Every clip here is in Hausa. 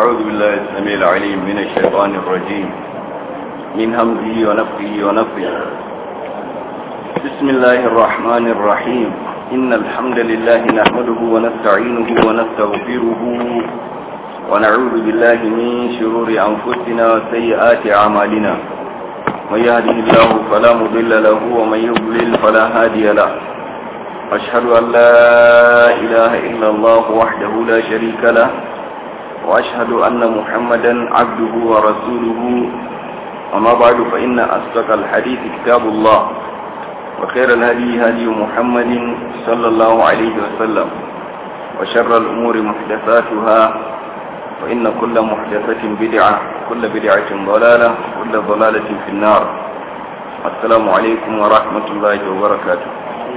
أعوذ بالله السميع العليم من الشيطان الرجيم من همزه ونفخه ونفخه بسم الله الرحمن الرحيم إن الحمد لله نحمده ونستعينه ونستغفره ونعوذ بالله من شرور أنفسنا وسيئات أعمالنا من يهده الله فلا مضل له ومن يضلل فلا هادي له أشهد أن لا إله إلا الله وحده لا شريك له وأشهد أن محمدا عبده ورسوله أما بعد فإن أصدق الحديث كتاب الله وخير الهدي هدي محمد صلى الله عليه وسلم وشر الأمور محدثاتها وإن كل محدثة بدعة كل بدعة ضلالة كل ضلالة في النار السلام عليكم ورحمة الله وبركاته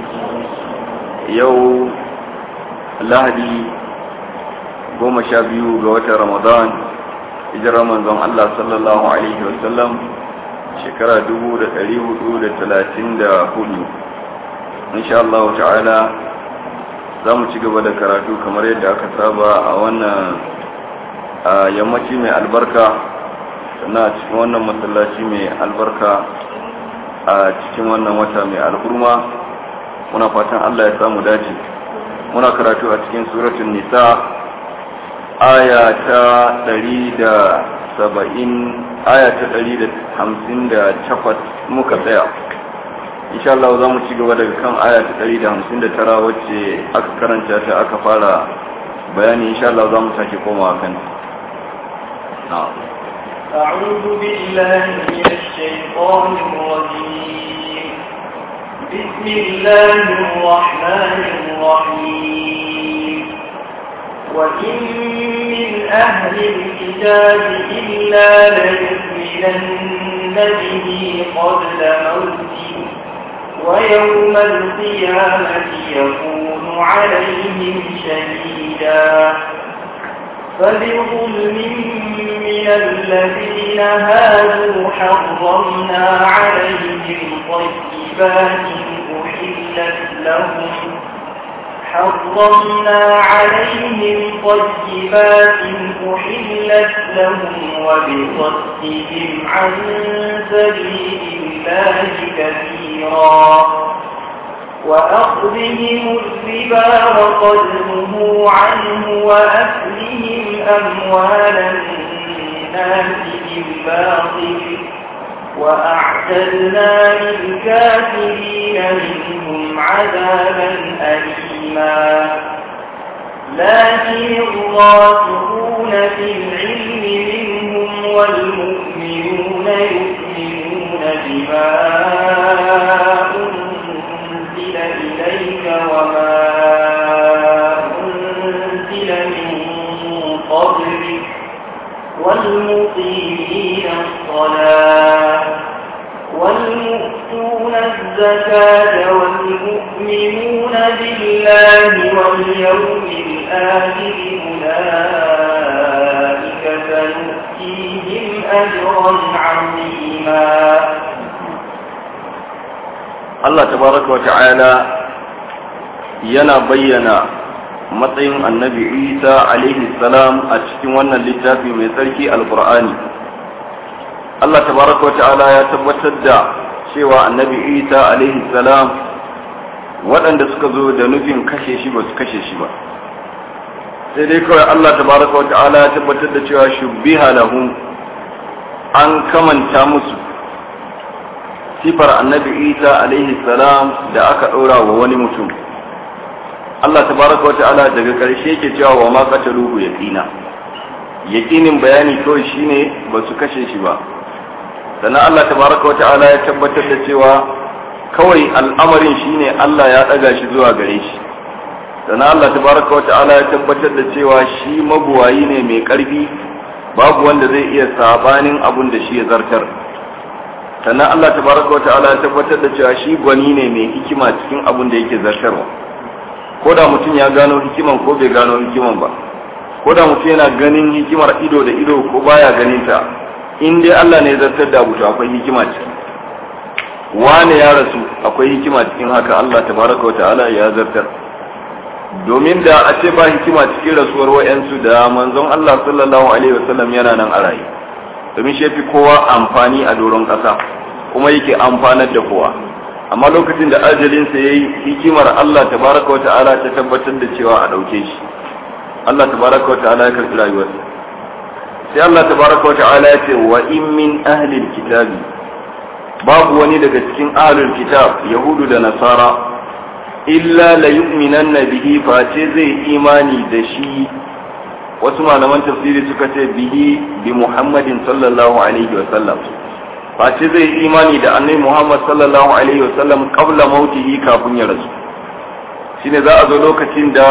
يوم lahadi goma sha biyu ga watan ramadan hijirar manzon Allah sallallahu alaihi wasallam shekara dubu da ɗari hudu da talatin da hudu insha Allah ta'ala za mu ci gaba da karatu kamar yadda aka saba a wannan yammaci mai albarka sannan a cikin wannan masallaci mai albarka a cikin wannan wata mai alhurma muna fatan Allah ya samu dace muna karatu a cikin suratun nisa aya ta saba'in aya ta takwas muka tsaya insha Allah za mu ci gaba daga kan aya ta tara wacce aka karanta ta aka fara bayani insha Allah za mu sake komawa kan أعوذ بالله من الشيطان الرجيم بسم الله الرحمن الرحيم وإن من أهل الكتاب إلا ليؤمنن به قبل موته ويوم القيامة يكون عليهم شهيدا فبظلم من الذين هادوا حرمنا عليهم طيبات أحلت لهم حرمنا عليهم طيبات أحلت لهم وبصدهم عن سبيل الله كثيرا وأخذهم الربا وقد نهوا عنه وأكلهم أموال الناس بالباطل وأعتدنا للكافرين منهم عذابا أليما لكن الراسخون في العلم منهم والمؤمنون يؤمنون بما أنزل إليك وما أنزل من قبلك والمقيمين الصلاة والمؤتون الزكاة والمؤمنون بالله واليوم الآخر أولئك سنؤتيهم أجرا عظيما Allah tabaraka wa ta'ala yana bayyana matsayin annabi Isa alaihi salam a cikin wannan littafi mai tsarki alqur'ani Allah tabaraka wa ta'ala ya tabbatar da cewa annabi Isa alaihi salam waɗanda suka zo da nufin kashe shi ba su kashe shi ba sai dai kawai Allah tabaraka wa ta'ala ya tabbatar da cewa shubbiha lahum an kamanta musu sifar annabi isa alaihi salam da aka ɗora wa wani mutum Allah tabaraka wa ta'ala daga ƙarshe yake cewa wa ma qataluhu yaqina yaqinin bayani kawai shine ba su kashe shi ba sannan Allah tabaraka wa ta'ala ya tabbatar da cewa kawai al'amarin shine Allah ya ɗaga shi zuwa gare shi sannan Allah tabaraka wa ta'ala ya tabbatar da cewa shi mabuwayi ne mai ƙarfi babu wanda zai iya sabanin abun da shi ya zartar sannan Allah tabaraka wata'ala ya tabbatar da cewa shi gwani ne mai hikima cikin abin da yake zartarwa ko da mutum ya gano hikiman ko bai gano hikiman ba ko da mutum yana ganin hikimar ido da ido ko baya ganin ta in dai Allah ne ya zartar da abu to akwai hikima ciki wane ya rasu akwai hikima cikin haka Allah tabaraka wata'ala ya zartar domin da a ce ba hikima cikin rasuwar wa'yansu da manzon Allah sallallahu alaihi wasallam yana nan a raye domin shi fi kowa amfani a doron ƙasa kuma yake amfanar da kowa amma lokacin da ajalinsa ya yi hikimar Allah tabaraka wa ta'ala ta tabbatar da cewa a ɗauke shi Allah tabaraka wa ta'ala ya karɓi rayuwarsa sai Allah tabaraka wa ta'ala ya ce wa in min ahlil kitabi babu wani daga cikin ahlul kitab yahudu da nasara illa la yu'minanna bihi face zai imani da shi wasu malaman tafsiri suka ce bihi bi muhammadin sallallahu alaihi wa sallam face zai imani da annabi muhammad sallallahu alaihi wa sallam qabla mautihi kafin ya rasu shine za a zo lokacin da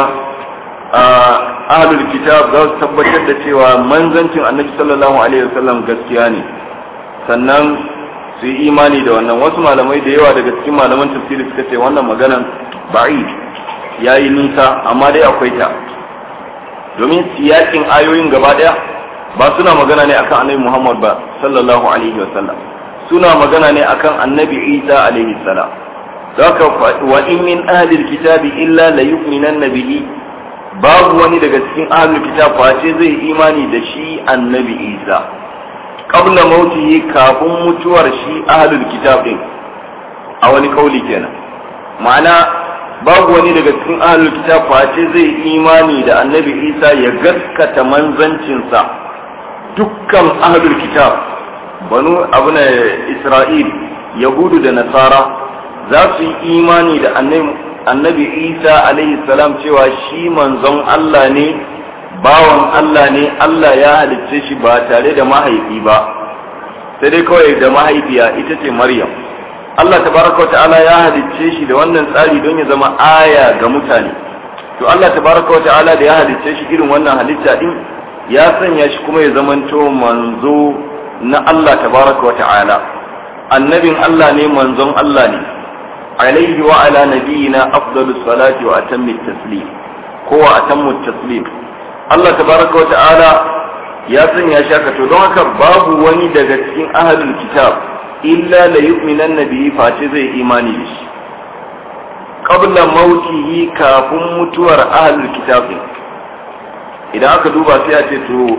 ahlul kitab za su tabbatar da cewa manzancin annabi sallallahu alaihi wa sallam gaskiya ne sannan su yi imani da wannan wasu malamai da yawa daga cikin malaman tafsiri suka ce wannan maganan ba'i ya yi nisa amma dai akwai ta domin siyakin ayoyin gaba daya ba suna magana ne akan annabi muhammad ba sallallahu alaihi wa sallam suna magana ne akan annabi isa alaihi salam zaka wa in min ahli alkitabi illa la yu'minanna bihi babu wani daga cikin ahli alkitab face zai imani da shi annabi isa qabla mautihi kafin mutuwar shi ahlul kitab din a wani kauli kenan ma'ana babu wani daga cikin ahlul kitab face zai imani da annabi isa ya gaskata manzancinsa dukkan ahlul kitab banu abuna isra'il yahudu da nasara za su yi imani da annabi isa alaihi salam cewa shi manzon allah ne bawan Allah ne Allah ya halicce shi ba tare da mahaifi ba sai dai kawai da mahaifiya ita ce Maryam Allah tabaraka ta'ala ya halicce shi da wannan tsari don ya zama aya ga mutane to Allah tabaraka ta'ala da ya halicce shi irin wannan halitta din ya sanya shi kuma ya zamanto manzo na Allah tabaraka ta'ala annabin Allah ne manzon Allah ne alaihi wa ala nabiyina afdalus salati wa atammi taslim ko wa atammu taslim Allah tabaraka wa ta'ala ya sanya shi haka to don haka babu wani daga cikin ahlul kitab illa la yu'minan nabiyyi face zai imani da shi qabla mautihi kafin mutuwar ahlul kitab idan aka duba sai a ce to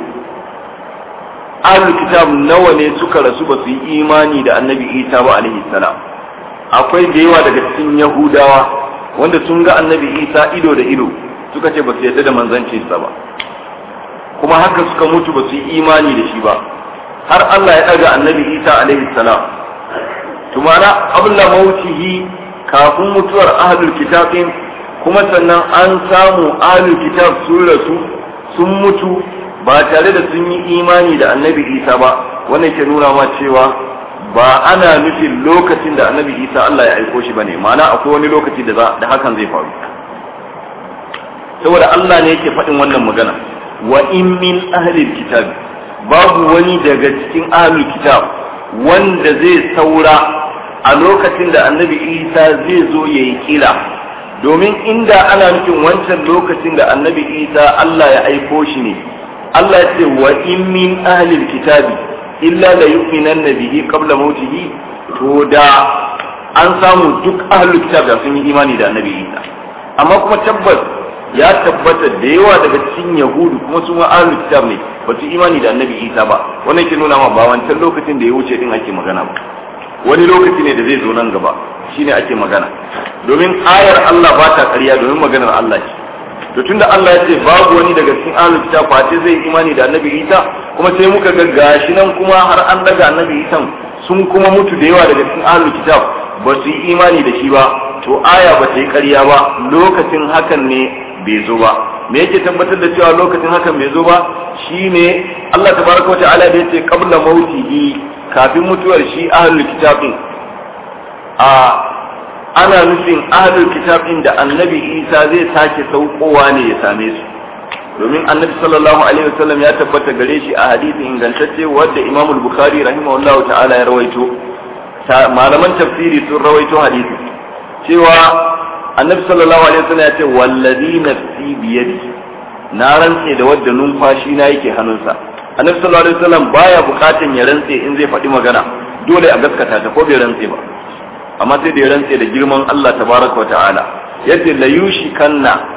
ahlul kitab nawa ne suka rasu ba su yi imani da annabi isa ba alaihi salam akwai da yawa daga cikin yahudawa wanda sun ga annabi isa ido da ido suka ce ba su yarda da manzancinsa ba kuma haka suka mutu ba su yi imani da shi ba har Allah ya ɗaga annabi Isa alaihi salam tumana abla mautihi kafin mutuwar ahlul kitabin kuma sannan an samu ahlul kitab sun rasu sun mutu ba tare da sun yi imani da annabi Isa ba wannan ke nuna ma cewa ba ana nufin lokacin da annabi Isa Allah ya aiko shi bane ma'ana akwai wani lokaci da da hakan zai faru saboda Allah ne yake faɗin wannan magana wa in min ahlil kitab babu wani daga cikin ahlul kitab wanda zai saura a lokacin da annabi isa zai zo ya yi kila domin inda ana nufin wancan lokacin da annabi isa allah ya aiko shi ne allah ya ce wa in min ahlil kitabi illa la yu'minan bihi qabla mautihi to da an samu duk ahlul kitab da sun yi imani da annabi isa amma kuma tabbas ya tabbata da yawa daga cikin yahudu kuma su ma ahlul kitab ne ba su imani da annabi isa ba wannan ke nuna ma ba wancan lokacin da ya wuce din ake magana ba wani lokaci ne da zai zo nan gaba shine ake magana domin ayar Allah ba ta ƙarya domin maganar Allah ce to tunda Allah ya ce babu wani daga cikin ahlul kitab face zai imani da annabi isa kuma sai muka ga gashi nan kuma har an daga annabi isa sun kuma mutu da yawa daga cikin ahlul kitab ba su yi imani da shi ba to aya ba ta yi ƙarya ba lokacin hakan ne bai zo ba me yake tabbatar da cewa lokacin hakan bai zo ba shine Allah tabaraka wa ta'ala da yace qabla mautihi kafin mutuwar shi ahlul kitab din a ana nufin ahlul kitab din da annabi Isa zai sake saukowa ne ya same su domin annabi sallallahu alaihi wasallam ya tabbata gare shi a hadisi ingantacce wanda Imam al-Bukhari rahimahullahu ta'ala ya rawaito malaman tafsiri sun rawaito hadisi cewa annabi sallallahu alaihi wasallam ya ce wallazi nafsi biyadi na rantse da wadda numfashi na yake hannunsa annabi sallallahu alaihi wasallam baya bukatan ya rantse in zai faɗi magana dole a gaskata ta ko bai rantse ba amma sai da ya rantse da girman Allah tabaraka wa ta'ala yace la yushi kanna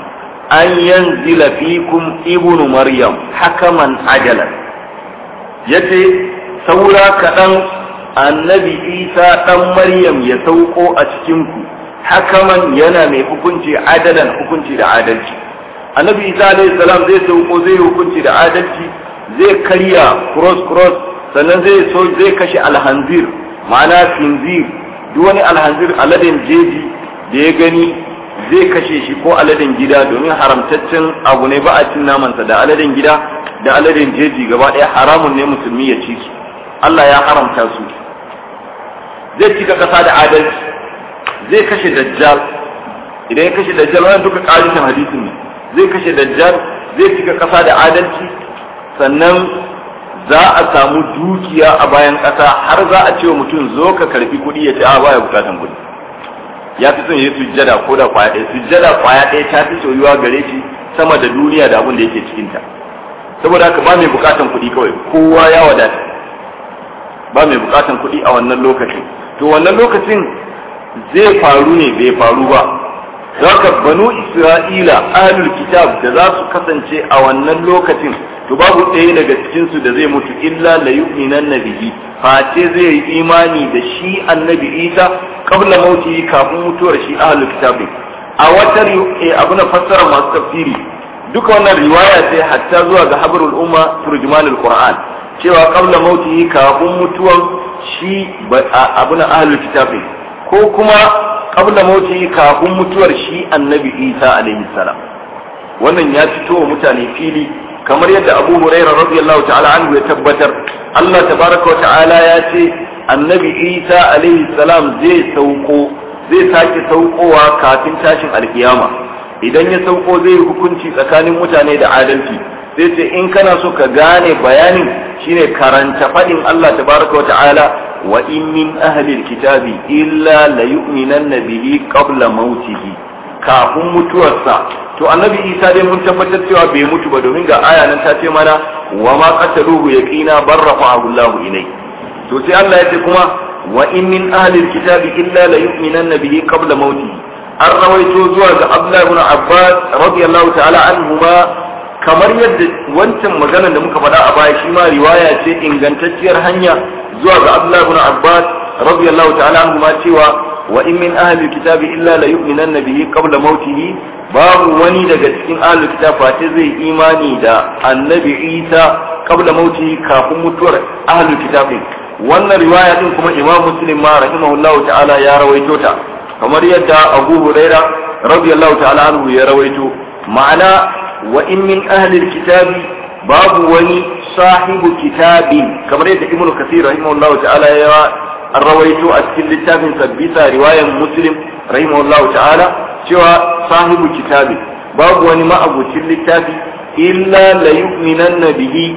an yanzila fikum ibnu maryam hakaman ajalan yace saura kaɗan annabi isa ɗan maryam ya sauko a cikinku hakaman yana mai hukunci adalan hukunci da adalci annabi isa alayhi salam zai sauko zai hukunci da adalci zai karya cross cross sannan zai so zai kashe alhanzir ma'ana finzir duk wani alhanzir aladen jeji da ya gani zai kashe shi ko aladen gida domin haramtaccen abu ne ba a cin namansa da aladen gida da aladen jeji gaba ɗaya haramun ne musulmi ya ci su Allah ya haramta su zai cika ƙasa da adalci zai kashe dajjal idan ya kashe dajjal wannan duka ƙarishin hadisin ne zai kashe dajjal zai cika ƙasa da adalci sannan za a samu dukiya a bayan ƙasa har za a ce wa mutum zo ka karbi kuɗi ya ce a baya bukatan kuɗi ya fi son ya sujjada ko da kwaya ɗaya sujjada kwaya ɗaya ta fi soyuwa gare shi sama da duniya da abin da yake cikinta saboda haka ba mai bukatan kuɗi kawai kowa ya wadata ba mai bukatan kuɗi a wannan lokacin to wannan lokacin zai faru ne bai faru ba haka banu isra'ila ahlul kitab da za su kasance a wannan lokacin to babu ɗaya daga cikinsu da zai mutu illa la yu'minan nabihi face zai yi imani da shi annabi isa qabla mauti kafin mutuwar shi ahlul kitab a wata abu na fassara masu tafsiri duka wannan riwaya ce hatta zuwa ga habrul umma turjumanul qur'an cewa qabla mauti kafin mutuwar shi abu na ahlul kitab ko kuma qabla mauti kafin mutuwar shi annabi isa alaihi salam wannan ya fito wa mutane fili kamar yadda abu huraira radiyallahu ta'ala anhu ya tabbatar Allah tabaraka wa ta'ala ya ce annabi isa alaihi salam zai sauko zai sake saukowa kafin tashin alkiyama idan ya sauko zai hukunci tsakanin mutane da adalci sai ce in kana so ka gane bayanin shine karanta fadin Allah tabaraka wa ta'ala wa in min ahli alkitabi illa la yu'minanna bihi qabla mautihi kafin mutuwarsa to annabi isa dai mun tabbatar cewa bai mutu ba domin ga aya nan ta ce mana wa ma qataluhu yaqina bar rafa'ahu Allah ilai to sai Allah ya ce kuma wa in min ahli alkitabi illa la yu'minanna bihi qabla mauti an rawaito zuwa ga Abdullah ibn Abbas radiyallahu ta'ala anhuma kamar yadda wancan maganar da muka faɗa a baya shi ma riwaya ce ingantacciyar hanya zuwa ga Abdullah ibn Abbas radiyallahu ta'ala anhuma cewa wa in min ahli kitabi illa la yu'minanna bihi qabla mautihi babu wani daga cikin ahli kitab face zai imani da annabi Isa qabla mautihi kafin mutuwar ahli kitabin wannan riwaya din kuma Imam Muslim ma rahimahullahu ta'ala ya rawaito ta kamar yadda Abu Huraira radiyallahu ta'ala anhu ya rawaito ma'ana wa in min ahli kitabi babu wani sahibu kitabin kamar yadda Ibn Kathir rahimahullahu ta'ala ya an rawaito a cikin littafin sabbisa riwayan muslim rahimahullahu ta'ala cewa sahibu kitabi babu wani ma'abucin littafi illa la yu'minanna bihi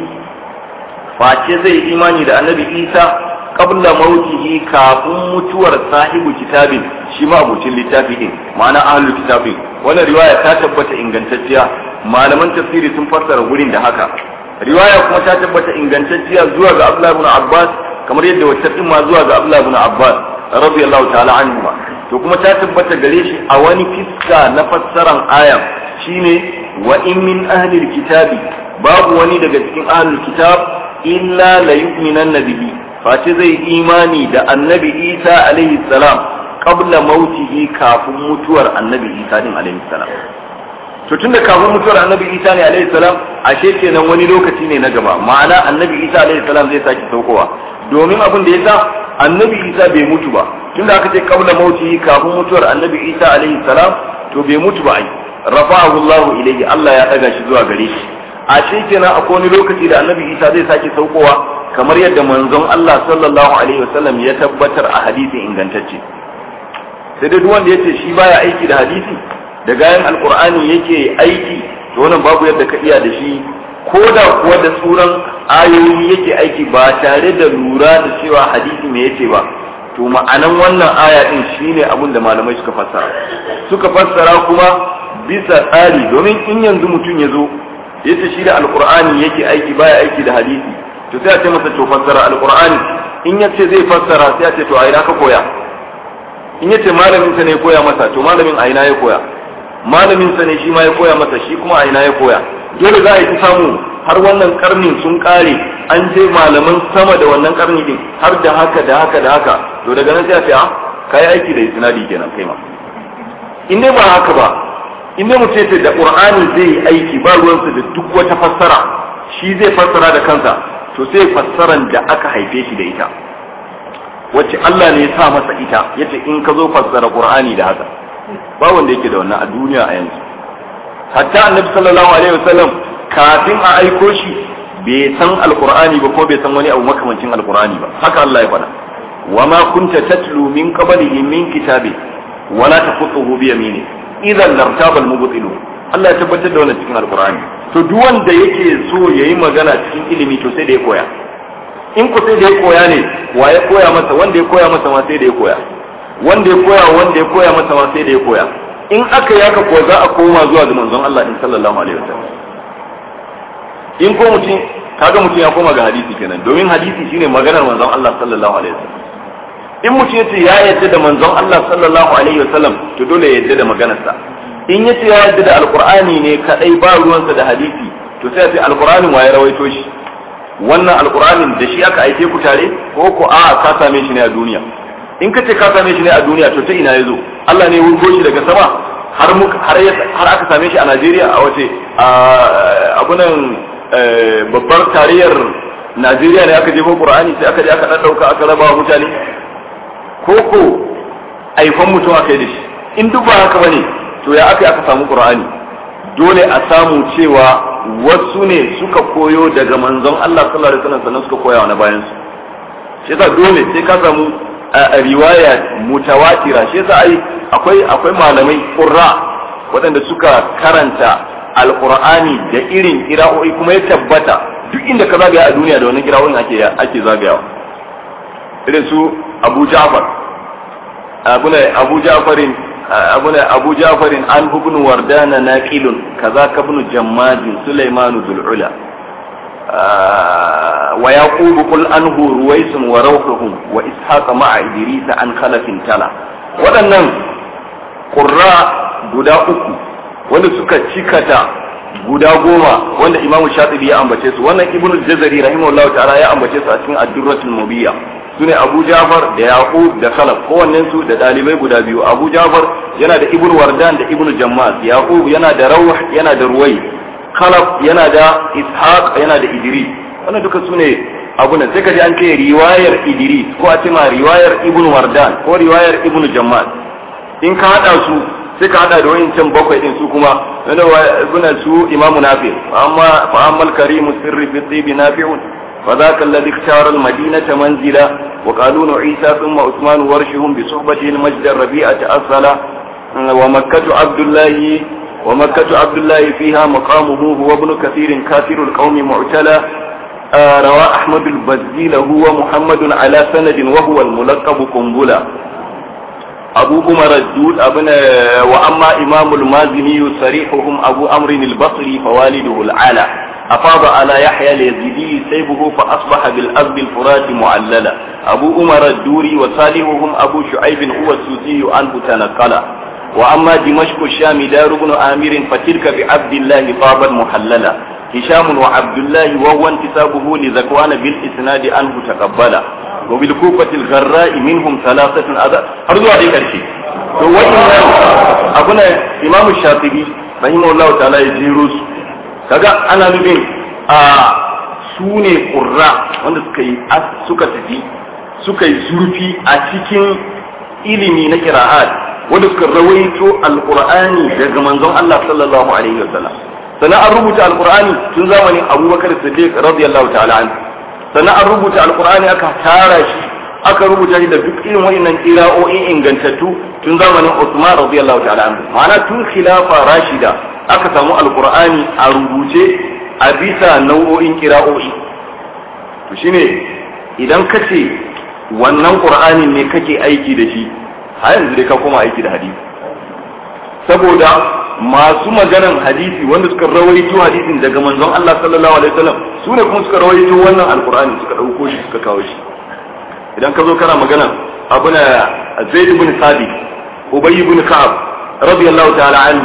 face zai imani da annabi isa qabla mautihi kafin mutuwar sahibu kitabin shi ma'abucin littafi din ma'ana ahlul kitabin wannan riwaya ta tabbata ingantacciya malaman tafsiri sun fassara gurin da haka riwaya kuma ta tabbata ingantacciya zuwa ga Abdullah ibn Abbas kamar yadda wacce din ma zuwa ga Abdullah ibn Abbas radiyallahu ta'ala anhu to kuma ta tabbata gare shi a wani fiska na fassaran aya shine wa in min ahli kitabi babu wani daga cikin ahli kitab illa la yu'minanna bihi face zai imani da annabi Isa alaihi salam qabla mautihi kafin mutuwar annabi Isa din alaihi salam to tunda kafin mutuwar annabi Isa ne alaihi salam ashe kenan wani lokaci ne na gaba ma'ana annabi Isa alaihi salam zai sake saukowa domin abin da yasa annabi Isa bai mutu ba tunda aka ce qabla mautihi kafin mutuwar annabi Isa alaihi salam to bai mutu ba ai rafa'ahu Allah ilayhi Allah ya daga shi zuwa gare shi ashe kenan akwai wani lokaci da annabi Isa zai sake saukowa kamar yadda manzon Allah sallallahu alaihi wasallam ya tabbatar a hadisi ingantacce sai dai duk wanda yace shi baya aiki da hadisi da gayan alkur'ani yake aiki to wannan babu yadda ka iya da shi ko da kuwa da tsuran ayoyi yake aiki ba tare da lura da cewa hadisi me yace ba to ma'anan wannan aya din shine abin da malamai suka fassara suka fassara kuma bisa tsari domin in yanzu mutum ya zo yace shi da alkur'ani yake aiki baya aiki da hadisi to sai a ce masa to fassara alkur'ani in yace zai fassara sai a ce to a ina ka koya in yace malamin sa ne ya koya masa to malamin a ina ya koya malamin sa ne shi ma ya koya masa shi kuma a ina ya koya dole za a yi ta samu har wannan karnin sun kare an je malaman sama da wannan karni din har da haka da haka da haka to daga nan sai a ce a kai aiki da isnadi kenan kai ma in dai ba haka ba in dai mutum ce da qur'ani zai yi aiki ba ruwansa da duk wata fassara shi zai fassara da kansa to sai fassaran da aka haife shi da ita wacce Allah ne ya sa masa ita yace in ka zo fassara qur'ani da haka ba wanda yake da wannan a duniya a yanzu hatta annabi sallallahu alaihi wasallam kafin a aiko shi bai san alqur'ani ba ko bai san wani abu makamancin alqur'ani ba haka Allah ya faɗa wa ma kunta tatlu min qablihi min kitabi wala taqutuhu bi yamini idan lartaba almubtilu Allah ya tabbatar da wannan cikin alqur'ani to duk wanda yake so yayi magana cikin ilimi to sai da ya koya in ku sai da ya koya ne wa ya koya masa wanda ya koya masa ma sai da ya koya wanda ya koya wanda ya koya masa ma sai da ya koya in aka yi haka ko za a koma zuwa ga manzon Allah in sallallahu alaihi wasallam in ko mutum kaga mutum ya koma ga hadisi kenan domin hadisi shine maganar manzon Allah sallallahu alaihi wasallam in mutum yace ya yadda da manzon Allah sallallahu alaihi wasallam to dole ya yadda da maganarsa in yace ya yadda da alqur'ani ne kadai ba ruwansa da hadisi to sai ya ce alqur'anin wa ya rawaito shi wannan alqur'anin da shi aka aike ku tare ko ko a ka same shi ne a duniya in ka ce ka same shi ne a duniya to ta ina ya zo Allah ne wurgo shi daga sama har har har aka same shi a Najeriya a wace abunan babbar tariyar Najeriya ne aka jefo Qur'ani sai aka je aka daddauka aka raba wa mutane ko ko aifan mutum aka yi da shi in duk ba haka bane to ya aka aka samu Qur'ani dole a samu cewa wasu ne suka koyo daga manzon Allah sallallahu alaihi wasallam sannan suka koya wa na bayan su shi yasa dole sai ka samu riwaya mutawatira shi yasa ai akwai akwai malamai qurra waɗanda suka karanta alqur'ani da irin kira'o'i kuma ya tabbata duk inda ka zagaya a duniya da wannan kira'o'in ake ake zagayawa irin su Abu Ja'far abuna Abu Ja'farin abuna Abu Ja'farin an ibn Wardana naqilun kaza ka ibn Jammad Sulaiman dhul ula ويعقوب قل أنه رويس وروحهم وإسحاق مع إدريس عن خلف تلا waɗannan ƙurra guda uku wanda suka cikata guda goma wanda imamu shatibi ya ambace su wannan ibnu jazari rahimahullahu ta'ala ya ambace su a cikin ad-durratul mubiyya sune abu jafar da yaqub da khalaf kowannen su da dalibai guda biyu abu jafar yana da ibnu wardan da ibnu jammas yaqub yana da rawh yana da ruwai khalaf yana da ishaq yana da idris wannan duka sune abu nan sai kaji an ce riwayar idris ko a ce ma riwayar ibn wardan ko riwayar ibn jammal in ka hada su sai ka hada da wayancan bakwai din su kuma wanda ibn su imam nafi amma fa amal karim sirri fi tibi nafi'un فذاك الذي اختار المدينة منزلا وقالون عيسى ثم عثمان ورشهم بصحبته المجد الربيعة أصلا ومكة عبد الله ومكة عبد الله فيها مقامه هو ابن كثير كافر القوم معتلى آه روى أحمد البزيل هو محمد على سند وهو الملقب قنبلة أبو عمر الدود أبن وأما إمام المازني صريحهم أبو أمر البصري فوالده العالى أفاض على يحيى اليزيدي سيبه فأصبح بالأرض الفرات معللا أبو عمر الدوري وصالحهم أبو شعيب هو السوسي عنه تنقلا وأما دمشق الشام دار بن آمر فتلك بعبد الله طابا محللا هشام وعبد الله وهو انتسابه لذكوان بالإسناد عنه تقبلا وبالكوفة الغراء منهم ثلاثة أذى أرضوا عليك الشيء وإن أبونا إمام الشاطبي رحمه الله تعالى يجيروس kaga ana nufin a su ne ƙurra wanda suka yi suka tafi suka yi zurfi a cikin ilimi na kira'at wanda suka rawaito alqur'ani daga manzon Allah sallallahu alaihi wasallam sannan an rubuta alqur'ani tun zamanin Abubakar Siddiq radiyallahu ta'ala anhu sannan an rubuta alqur'ani aka tara shi aka rubuta shi da duk irin wayannan qira'o'i ingantattu tun zamanin Uthman radiyallahu ta'ala anhu ma'ana tun khilafa rashida aka samu alqur'ani a rubuce a bisa nau'o'in qira'o'i to shine idan kace wannan qur'anin ne kake aiki da shi har yanzu dai ka koma aiki da hadisi saboda masu maganan hadisi wanda suka rawaito hadisin daga manzon Allah sallallahu alaihi wasallam su ne kuma suka rawaito wannan alqur'ani suka dauko shi suka kawo shi idan ka zo kana magana abuna zaid ibn sabit ubay ibn ka'ab radiyallahu ta'ala anhu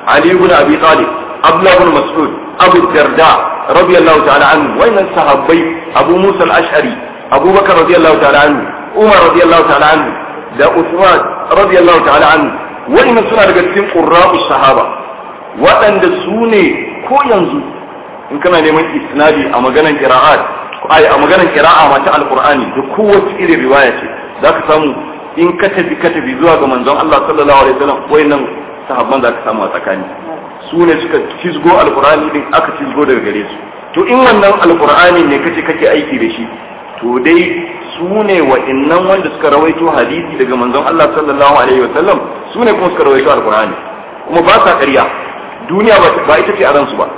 Ali ibn Abi Talib Abdullah ibn Mas'ud Abu Darda radiyallahu ta'ala anhu wayannan sahabbai Abu Musa al-Ash'ari Abu Bakar radiyallahu ta'ala anhu Umar radiyallahu ta'ala anhu da Uthman radiyallahu ta'ala anhu wayannan suna daga cikin qurra'us sahaba waɗanda su ne ko yanzu in kana neman isnadi a maganan qira'at ai a maganan qira'a ma ta alqur'ani da kowace irin riwaya ce zaka samu in ka tafi ka tafi zuwa ga manzon Allah sallallahu alaihi wasallam wayannan sahabban zaka samu a tsakani su ne suka cizgo alqur'ani din aka cizgo daga gare su to in wannan alqur'ani ne kace kake aiki da shi to dai su ne wa'annan wanda suka rawaito hadisi daga manzon Allah sallallahu alaihi wasallam su ne kuma suka rawaito alqur'ani kuma ba sa ƙarya duniya ba ita ce a ransu ba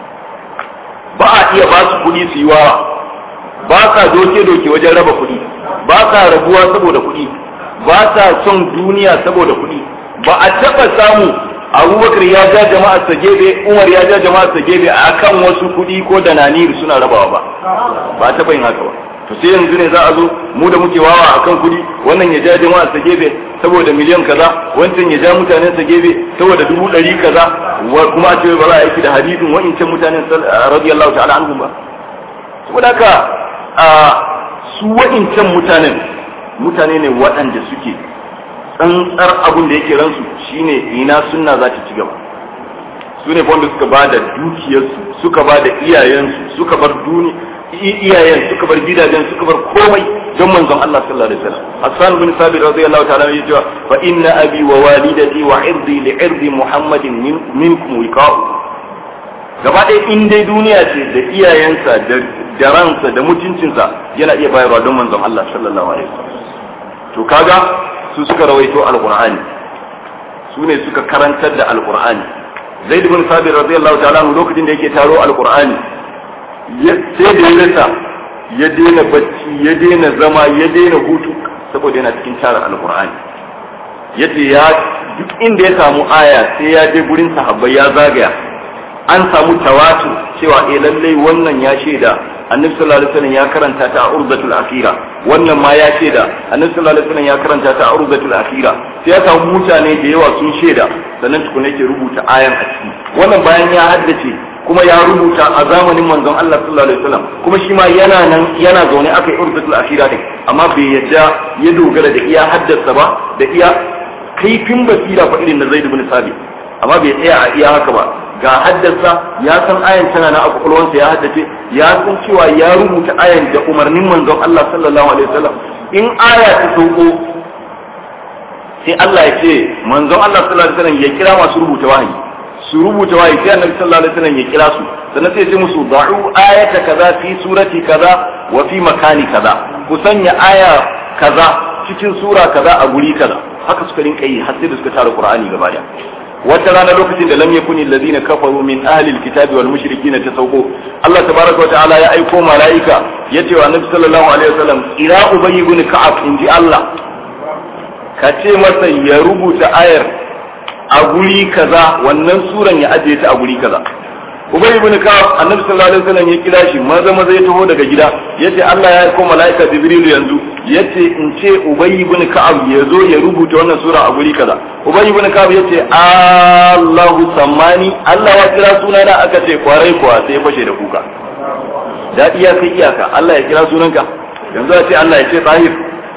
ba a iya ba su kuɗi su yi wawa ba sa doke-doke wajen raba kuɗi ba sa rabuwa saboda kuɗi ba sa son duniya saboda kuɗi ba a taɓa samu abubakar ya ja jama'ar sa gebe umar ya ja jama'ar sa gebe a kan wasu kuɗi ko da naniri suna rabawa ba ba a taɓa yin haka ba to sai yanzu ne za a zo mu da muke wawa akan kuɗi wannan ya ja jama'ar sa gebe saboda miliyan kaza wancan ya ja mutanen sa gebe saboda dubu ɗari kaza kuma a ce ba za a aiki da hadisin wa'incan mutanen radiyallahu ta'ala anhum ba saboda haka a su wa'incan mutanen mutane ne waɗanda suke tsantsar abin da yake ransu shine ina sunna za ta ci gaba su ne wanda suka ba da dukiyarsu suka ba da iyayensu suka bar duni iyayen suka bar gidajen suka bar komai don manzon Allah sallallahu alaihi wasallam Hassan bin Sabit radiyallahu ta'ala ya ce fa inna abi wa walidati wa irdi li irdi Muhammadin minkum wiqa'u gaba ɗaya in dai duniya ce da iyayensa da ransa da mutuncinsa yana iya bayarwa don manzon Allah sallallahu alaihi wasallam to kaga su suka rawaito alqur'ani su ne suka karantar da alqur'ani zaid bin sabir radiyallahu ta'ala lokacin da yake taro alqur'ani sai da ya rasa ya daina bacci ya daina zama ya daina hutu saboda yana cikin tara alqur'ani yace ya duk inda ya samu aya sai ya je gurin sahabbai ya zagaya an samu tawatu cewa eh lallai wannan ya shaida annabi sallallahu alaihi wasallam ya karanta ta a urzatul akhira wannan ma ya shaida annabi sallallahu alaihi wasallam ya karanta ta a urzatul akhira sai ya samu mutane da yawa sun shaida sannan tukuna yake rubuta ayan a ciki wannan bayan ya haddace kuma ya rubuta a zamanin manzon Allah sallallahu alaihi wasallam kuma shi ma yana nan yana zaune aka yi urzatul akhira din amma bai yadda ya dogara da iya haddasa ba da iya kaifin basira fa irin na Zaid ibn Sabit amma bai tsaya a iya haka ba ga haddasa ya san ayan tana na kwakwalwansa ya haddace ya san cewa ya rubuta ayan da umarnin manzon Allah sallallahu alaihi wasallam in aya ta sauko sai Allah ya ce manzon Allah sallallahu alaihi wasallam ya kira masu rubuta wahayi su rubuta wahayi sai annabi sallallahu alaihi wasallam ya kira su sannan sai ya ce musu da'u ayata kaza fi surati kaza wa fi makani kaza ku sanya aya kaza cikin sura kaza a guri kaza haka suka rinka yi har sai da suka tara Qur'ani gaba daya wata rana lokacin da lam yakuni alladhina kafaru min ahli alkitabi wal mushrikina tasawqu Allah tabaraka wa ta'ala ya aiko malaika yace wa annabi sallallahu alaihi wasallam ira ubay ibn ka'ab inji Allah ka ce masa ya rubuta ayar a guri kaza wannan suran ya ajiye ta a guri kaza ubay ibn ka'ab annabi sallallahu alaihi wasallam ya kira shi maza maza ya taho daga gida yace Allah ya aiko malaika jibril yanzu yace in ce ubay ibn ka'ab ya zo ya rubuta wannan sura a guri kaza ubay ibn ka'ab yace Allahu sammani Allah ya kira sunana aka ce kwarai kuwa sai ya fashe da kuka dadi ya kai iyaka Allah ya kira sunanka yanzu a ce Allah ya ce tahir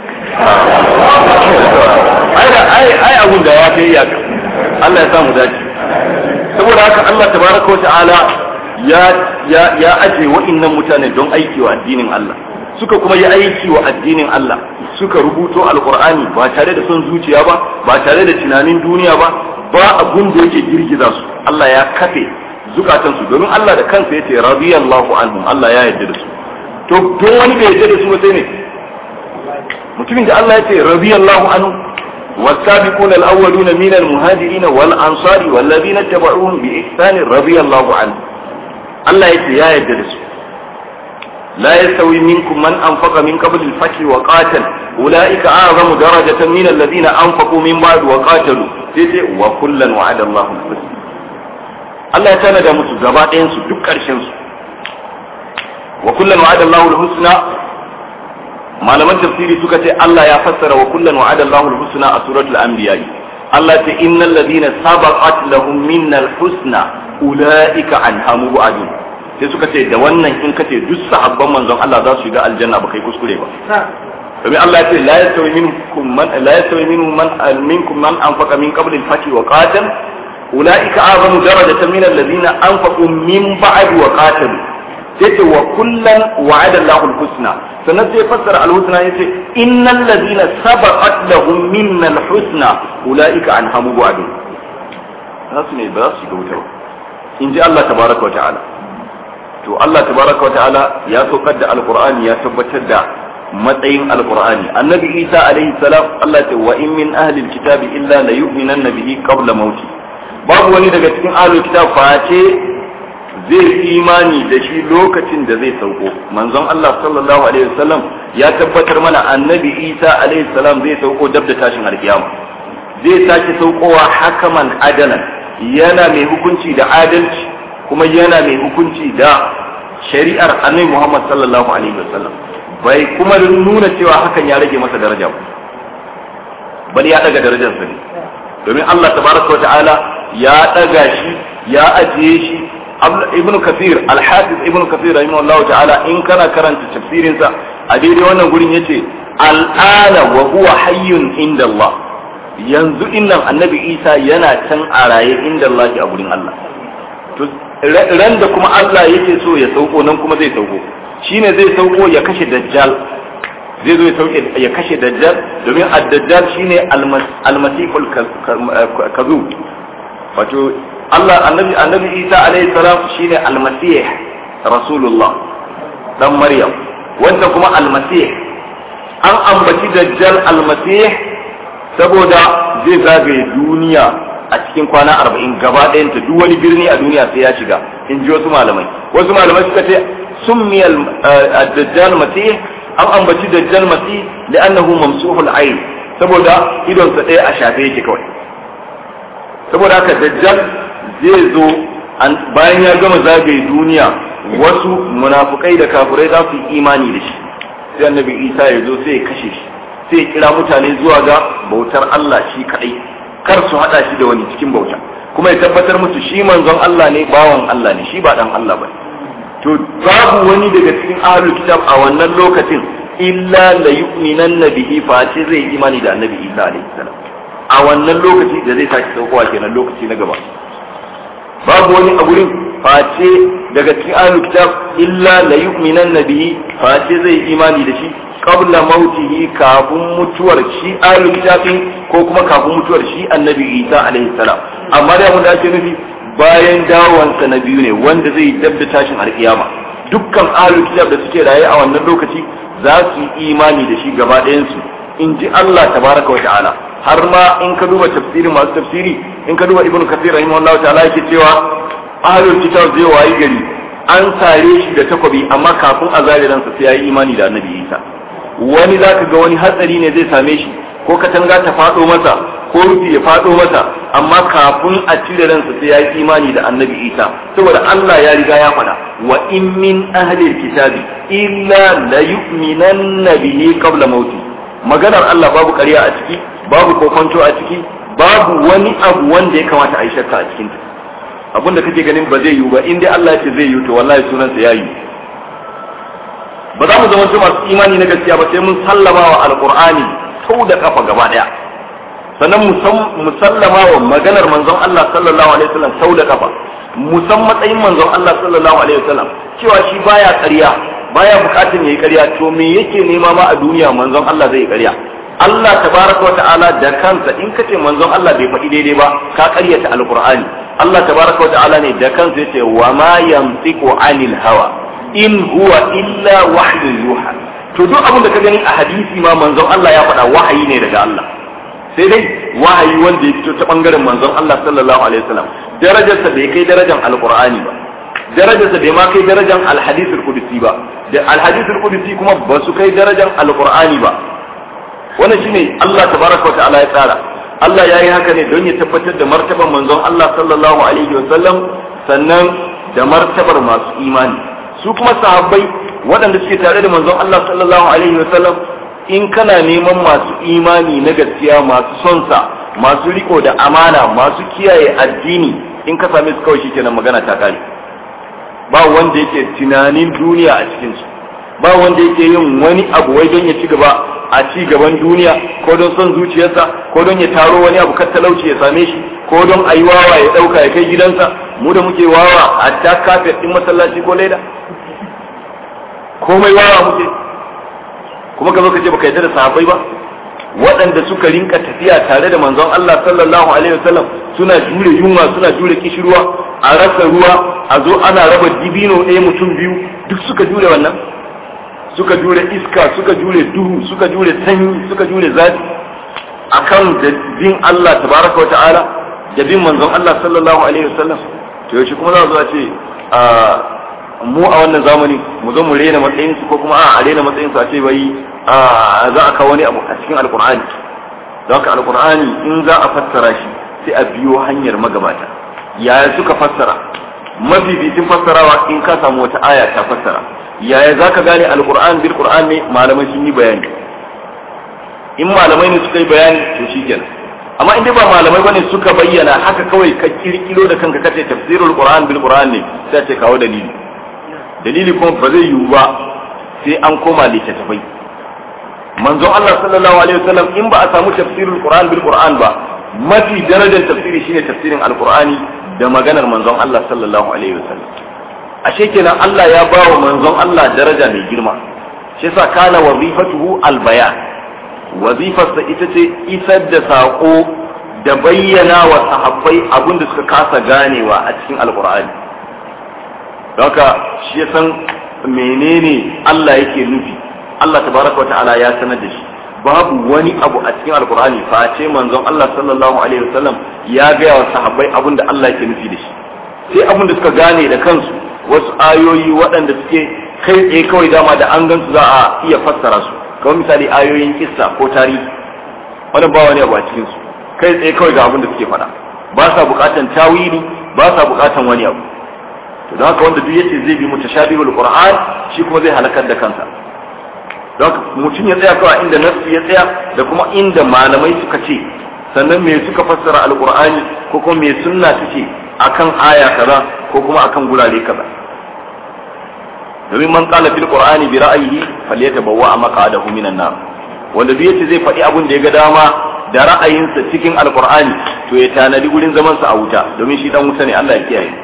ai ai ai abun da ya kai iyaka Allah ya samu dace saboda haka Allah tabaraka wa ta'ala ya ya ya aje wa'annan mutane don aiki wa addinin Allah suka kuma yi aiki wa addinin Allah suka rubuto alqur'ani ba tare da son zuciya ba ba tare da tunanin duniya ba ba abun da yake girgiza su Allah ya kafe zukatan su domin Allah da kansa yace radiyallahu anhum Allah ya yarda da su to don wani bai yarda da su ba sai ne mutumin da Allah yace radiyallahu anhu والسابقون الأولون من المهاجرين والأنصار والذين اتبعوهم بإحسان رضي الله عنه الله يا يدرس لا يستوي منكم من أنفق من قبل الفتح وقاتل أولئك أعظم درجة من الذين أنفقوا من بعد وقاتلوا وكلا وعد الله الحسنى Allah ya tana da musu gaba ɗayansu duk ƙarshensu wa kullum wa'ada Allahu al-husna malaman tafsiri suka ce Allah ya fassara wa kullum wa'ada Allahu al-husna a suratul anbiya Allah ta innal ladina sabaqat lahum minnal husna ulaika anha mubadun sai suka ce da wannan in ka ce duk sahabban manzon Allah za su shiga aljanna ba kai kuskure ba domin Allah ya ce la yastawi minkum man la yastawi minhum man minkum man anfaqa min qabl al-fath wa qatal ulaika a'zamu darajatan min alladhina anfaqu min ba'd wa qatalu sai ce wa kullan wa'ada Allahu al-husna sannan sai fassara al-husna yace innal ladina sabaqat lahum minna al-husna ulaika anhamu bu'adu za su ne ba za su shiga wuta ba in ji Allah tabaraka wa ta'ala to Allah tabaraka wa ta'ala ya saukar da alqur'ani ya tabbatar da matsayin alqur'ani annabi Isa alaihi salam Allah ya ce wa in min ahli al-kitabi illa la yu'minanna bihi qabla mauti babu wani daga cikin ahli kitab face zai imani da shi lokacin da zai sauko manzon Allah sallallahu alaihi wasallam ya tabbatar mana annabi Isa alaihi salam zai sauko dab da tashin alkiyama zai sake saukowa hakaman adalan yana mai hukunci da adalci kuma yana mai hukunci da shari'ar annabi Muhammad sallallahu alaihi wasallam bai kuma nuna cewa hakan ya rage masa daraja ba bal ya daga darajarsa ne domin Allah tabaraka wa ta'ala ya daga shi ya ajiye shi ibn kafir al-hafiz ibn kafir rahimahullahu ta'ala in kana karanta tafsirin sa a daidai wannan gurin yace al'ana wa huwa hayyun inda Allah yanzu innan annabi Isa yana can a raye inda Allah a gurin Allah to ran da kuma Allah yake so ya sauko nan kuma zai sauko shine zai sauko ya kashe dajjal zai zo ya sauke ya kashe dajjal domin ad-dajjal shine al-masihul kazub wato Allah annabi annabi Isa alaihi salam shine almasih rasulullah dan Maryam wanda kuma almasih an ambaci dajjal almasih saboda zai zagaye duniya a cikin kwana arba'in gaba ɗayanta duk wani birni a duniya sai ya shiga in ji wasu malamai wasu malamai suka ce summi dajjal masih an ambaci dajjal masih li'annahu mamsuhul ayn saboda idonsa ɗaya a shafe yake kawai saboda haka dajjal zai zo bayan ya gama zagaye duniya wasu munafukai da kafirai za su yi imani da shi sai annabi isa ya zo sai ya kashe shi sai ya kira mutane zuwa ga bautar Allah shi kadai kar su hada shi da wani cikin bauta kuma ya tabbatar musu shi manzon Allah ne bawan Allah ne shi ba dan Allah bane to babu wani daga cikin ahlul kitab a wannan lokacin illa la yu'minanna bihi fa ce zai imani da annabi Isa alaihi salam a wannan lokaci da zai sake saukowa kenan lokaci na gaba babu wani a gurin face daga cikin ahlul kitab illa la yu'minan nabihi face zai imani da shi qabla mautihi kafin mutuwar shi ahlul kitab ko kuma kafin mutuwar shi annabi Isa alaihi salam amma da mun da ake nufi bayan dawowansa na biyu ne wanda zai dabda tashin alkiyama dukkan ahlul kitab da suke raye a wannan lokaci za su yi imani da shi gaba ɗayan su in ji Allah tabaraka wa ta'ala har ma in ka duba tafsirin masu tafsiri in ka duba ibn kathir rahimahullahu ta'ala yake cewa ahlul kitab zai wayi gari an sare shi da takobi amma kafin a zare ransa sai yayi imani da annabi Isa wani zaka ga wani hatsari ne zai same shi ko katanga ta fado masa ko rufi ya fado masa amma kafin a cire ransa sai yayi imani da annabi Isa saboda Allah ya riga ya faɗa wa in min ahli kitabi illa la yu'minanna bihi qabla mauti maganar Allah babu ƙarya a ciki babu kokonto a ciki babu wani abu wanda ya kamata a yi shakka a cikin ta abin da kake ganin ba zai yiwu ba in dai Allah ya ce zai yiwu to wallahi sunansa ya yiwu ba za mu zama masu imani na gaskiya ba sai mun sallama wa alqur'ani sau da kafa gaba daya sannan mu sallama wa maganar manzon Allah sallallahu alaihi wasallam sau da kafa musan matsayin manzon Allah sallallahu alaihi wasallam cewa shi baya ƙarya baya bukatun yayi ƙarya to me yake nema ma a duniya manzon Allah zai yi ƙarya Allah tabaraka wa ta'ala da kansa in kace manzon Allah bai faɗi daidai ba ka ƙaryata alqur'ani Allah tabaraka wa ta'ala ne da kansa yace wa ma yamtiqu anil hawa in huwa illa wahyu yuha to duk abin da ka gani a hadisi ma manzon Allah ya faɗa wahayi ne daga Allah sai dai wahayi wanda ya fito ta bangaren manzon Allah sallallahu alaihi wasallam darajarsa bai kai darajar alqur'ani ba darajarsa bai ma kai darajar alhadithul qudsi ba da alhadithul qudsi kuma ba su kai darajar alqur'ani ba wannan shine Allah tabaraka wa ta'ala ya tsara Allah ya yi haka ne don ya tabbatar da martabar manzon Allah sallallahu alaihi wasallam sannan da martabar masu imani su kuma sahabbai waɗanda suke tare da manzon Allah sallallahu alaihi wasallam in kana neman masu imani na gaskiya masu son sa masu riko da amana masu kiyaye addini in ka same su kawai shikenan magana ta kare ba wanda yake tunanin duniya a cikin su ba wanda yake yin wani abu wai don ya ci gaba a ci gaban duniya ko don son zuciyarsa ko don ya taro wani abu kar talauci ya same shi ko don a yi wawa ya ɗauka ya kai gidansa mu da muke wawa a ta kafet ɗin masallaci ko leda komai wawa muke kuma ka zo ka ce baka yarda da sahabbai ba waɗanda suka rinka tafiya tare da manzon Allah sallallahu alaihi wasallam suna jure yunwa suna jure kishirwa a rasa ruwa a zo ana raba dibino ɗaya mutum biyu duk suka jure wannan suka jure iska suka jure duhu suka jure sanyi suka jure zafi akan da bin Allah tabaraka wa ta'ala da bin manzon Allah sallallahu alaihi wasallam to yaushe kuma za a ce mu a wannan zamani mu zo mu rena matsayin su ko kuma a rena matsayin su a ce bai za a kawo wani abu a cikin alkur'ani don haka alkur'ani in za a fassara shi sai a biyo hanyar magabata yaya suka fassara mafificin fassarawa in ka samu wata aya ta fassara yaya za ka gane alkur'an bil qur'an ne malamai sun yi bayani in malamai ne suka yi bayani to shi kenan amma in dai ba malamai bane suka bayyana haka kawai ka kirkiro da kanka kace tafsirul qur'an bil qur'an ne sai ce kawo dalili dalili kuma ba zai yiwu ba sai an koma littattafai manzon Allah sallallahu alaihi wasallam in ba a samu tafsirul qur'an bil qur'an ba mafi darajar tafsiri shine tafsirin alqur'ani da maganar manzon Allah sallallahu alaihi wasallam ashe kenan Allah ya ba wa manzon Allah daraja mai girma shi yasa kana wazifatuhu albayan wazifarsa ita ce isar da saƙo da bayyana wa sahabbai abin da suka kasa ganewa a cikin alkur'ani haka shi ya san menene Allah yake nufi Allah tabaraka wa ta'ala ya sanar da shi babu wani abu a cikin alkur'ani face manzon Allah sallallahu alaihi wasallam ya gaya wa sahabbai abin da Allah yake nufi da shi sai abin da suka gane da kansu wasu ayoyi waɗanda suke kai tsaye kawai dama da an gansu za a iya fassara su kamar misali ayoyin kissa ko tarihi wani ba wani abu a cikin su kai tsaye kawai ga abin da suke faɗa ba sa buƙatan tawili ba sa buƙatan wani abu to don haka wanda duk yace zai bi mutashabihul qur'an shi kuma zai halakar da kansa don haka mutum ya tsaya kawai inda nafsi ya tsaya da kuma inda malamai suka ce sannan me suka fassara alqur'ani ko kuma me sunna take akan aya kaza ko kuma akan gurare kaza domin man qala fil qur'ani bi ra'yihi falyatabawwa maq'adahu minan nar wanda duk yace zai faɗi abin da ya ga dama da ra'ayinsa cikin alqur'ani to ya tanadi gurin zaman sa a wuta domin shi dan wuta ne Allah ya kiyaye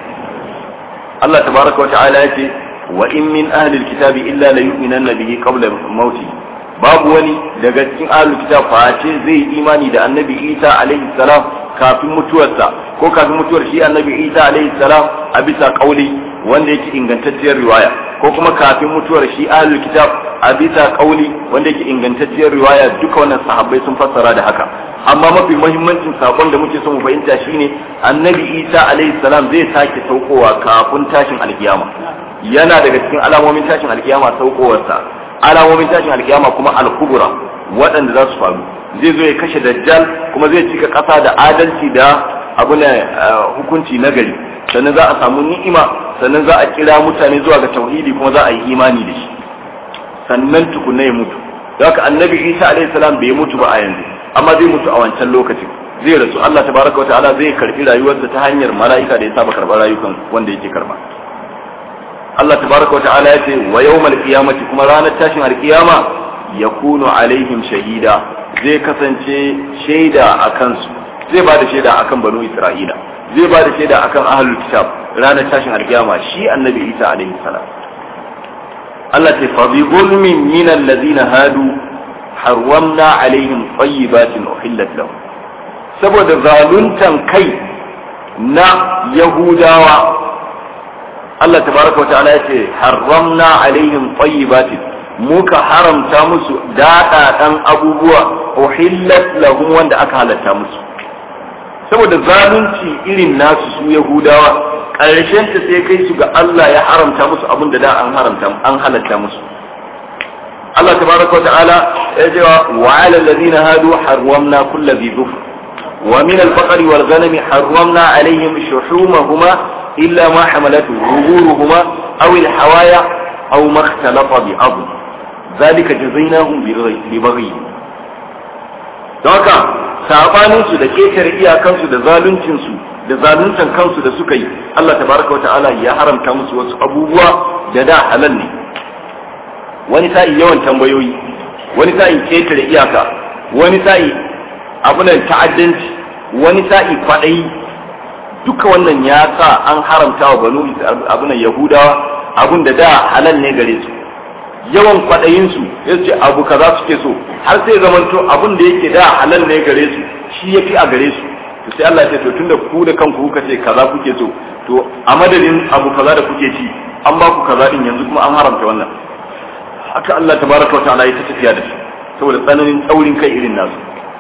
Allah tabaraka wa ta'ala yace wa in min ahli alkitabi illa la yu'minanna bihi qabla mauti babu wani daga cikin ahli kitab face zai imani da annabi Isa alaihi salam kafin mutuwarsa ko kafin mutuwar shi annabi Isa alaihi salam a bisa kauli wanda yake ingantacciyar riwaya ko kuma kafin mutuwar shi ahlul kitab a bisa kauli wanda yake ingantacciyar riwaya duka wannan sahabbai sun fassara da haka amma mafi muhimmancin sakon da muke son mu fahimta shine annabi Isa alaihi salam zai sake saukowa kafin tashin alkiyama yana daga cikin alamomin tashin alkiyama saukowarsa alamomin tashin alkiyama kuma al-kubra waɗanda za su faru zai zo ya kashe dajjal kuma zai cika ƙasa da adalci da abu ne hukunci na gari sannan za a samu ni'ima sannan za a kira mutane zuwa ga tauhidi kuma za a yi imani da shi sannan tukunna ya mutu da haka annabi isa alaihi salam bai mutu ba a yanzu amma zai mutu a wancan lokacin zai rasu Allah tabaraka wa ta'ala zai karbi rayuwarsa ta hanyar mala'ika da ya saba karbar rayukan wanda yake karba Allah tabaraka wa ta'ala ya ce wa yawmal qiyamati kuma ranar tashin alkiyama yakunu alaihim shahida zai kasance shaida a kansu zai ba da shaida akan banu isra'ila zai ba da shaida akan ahlul kitab ranar tashin alkiyama shi annabi isa alaihi salam Allah ta fa bi zulmin min allazina hadu harwamna alaihim tayyibatin uhillat lahum saboda zaluntan kai na yahudawa Allah tabaraka wa ta'ala yace harramna alaihim tayyibatin muka haramta musu daɗaɗan abubuwa uhillat lahum wanda aka halatta musu saboda zalunci irin nasu su yahudawa ƙarshen ta sai kai su ga Allah ya haramta musu abin da da an haramta an halatta musu Allah tabaraka wa ta'ala ya ce wa 'ala alladhina hadu harramna kulli dhi dhufr wa min al-baqari wal ghanami harramna 'alayhim shuhumahuma illa ma hamalat zuhuruhuma aw al-hawaya aw ma ikhtalafa bi adl ذلك جزيناهم ببغي don haka sabanin su da ketare iyakansu da zaluncin su da zaluntan kansu da suka yi Allah tabaraka wata'ala ya haramta musu wasu abubuwa da da halal ne wani sa'i yawan tambayoyi wani sa'i ketare iyaka wani sa'i abunan ta'addanci wani sa'i kwaɗayi duka wannan ya sa an haramta wa banu abunan yahudawa abun da da halal ne gare su yawan kwaɗayinsu ya ce abu kaza suke so har sai zamanto abun da yake da halal ne gare su shi ya fi a gare su to sai Allah ya ce to tunda ku da kanku kuka ce kaza kuke so to a madadin abu kaza da kuke ci an ba ku kaza din yanzu kuma an haramta wannan haka Allah tabaraka wa ta'ala ya ta tafiya da shi saboda tsananin tsaurin kai irin nasu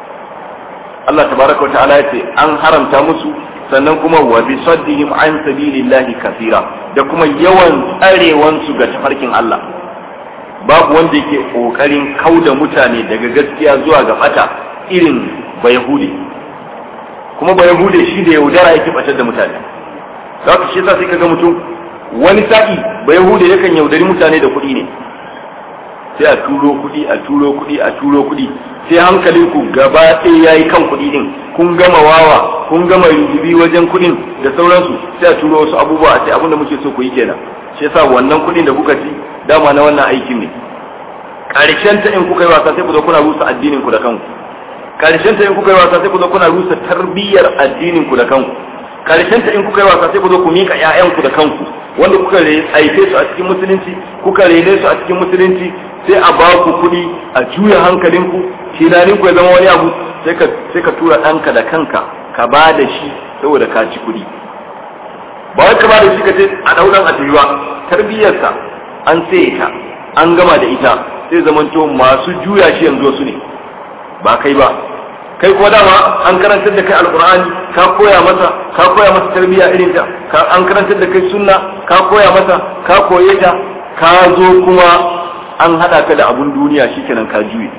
Allah tabaraka wa ta'ala ya ce an haramta musu sannan kuma wa bi saddihim an sabilillahi kasira da kuma yawan tsarewan su ga tafarkin Allah babu wanda yake kokarin kauda mutane daga gaskiya zuwa ga fata irin bayahudi kuma bayahudi shi da yaudara yake batar da mutane za ka shi yasa sai kaga mutum wani sa'i bayahudi yakan yaudari mutane da kuɗi ne sai a turo kuɗi a turo kuɗi a turo kuɗi sai hankalin ku gaba ɗaya yayi kan kuɗi din kun gama wawa kun gama rububi wajen kuɗin da sauransu sai a turo wasu abubuwa sai abin da muke so ku yi kenan shi yasa wannan kuɗin da kuka ci dama na wannan aikin ne karshen ta in kuka yi wasa sai ku zo kuna rusa addinin ku da kanku karshen ta in kuka yi wasa sai ku zo kuna rusa tarbiyyar addinin ku da kanku karshen ta in kuka yi wasa sai ku zo ku mika ƴaƴan ku da kanku wanda kuka aife su a cikin musulunci kuka rene su a cikin musulunci sai a ba ku kuɗi a juya hankalinku tunanin ku ya zama wani abu sai ka sai ka tura ɗanka da kanka ka ba da shi saboda ka ci kuɗi ba wai ka ba da shi ka ce a ɗauran a tayuwa tarbiyyarsa an sai ta an gama da ita sai zamanto masu juya shi yanzu su ne ba kai ba kai ko dama an karantar da kai alqur'ani ka koya masa ka koya masa tarbiyya irin ta ka an karantar da kai sunna ka koya masa ka koye ta ka zo kuma an hada ka da abun duniya shikenan ka juye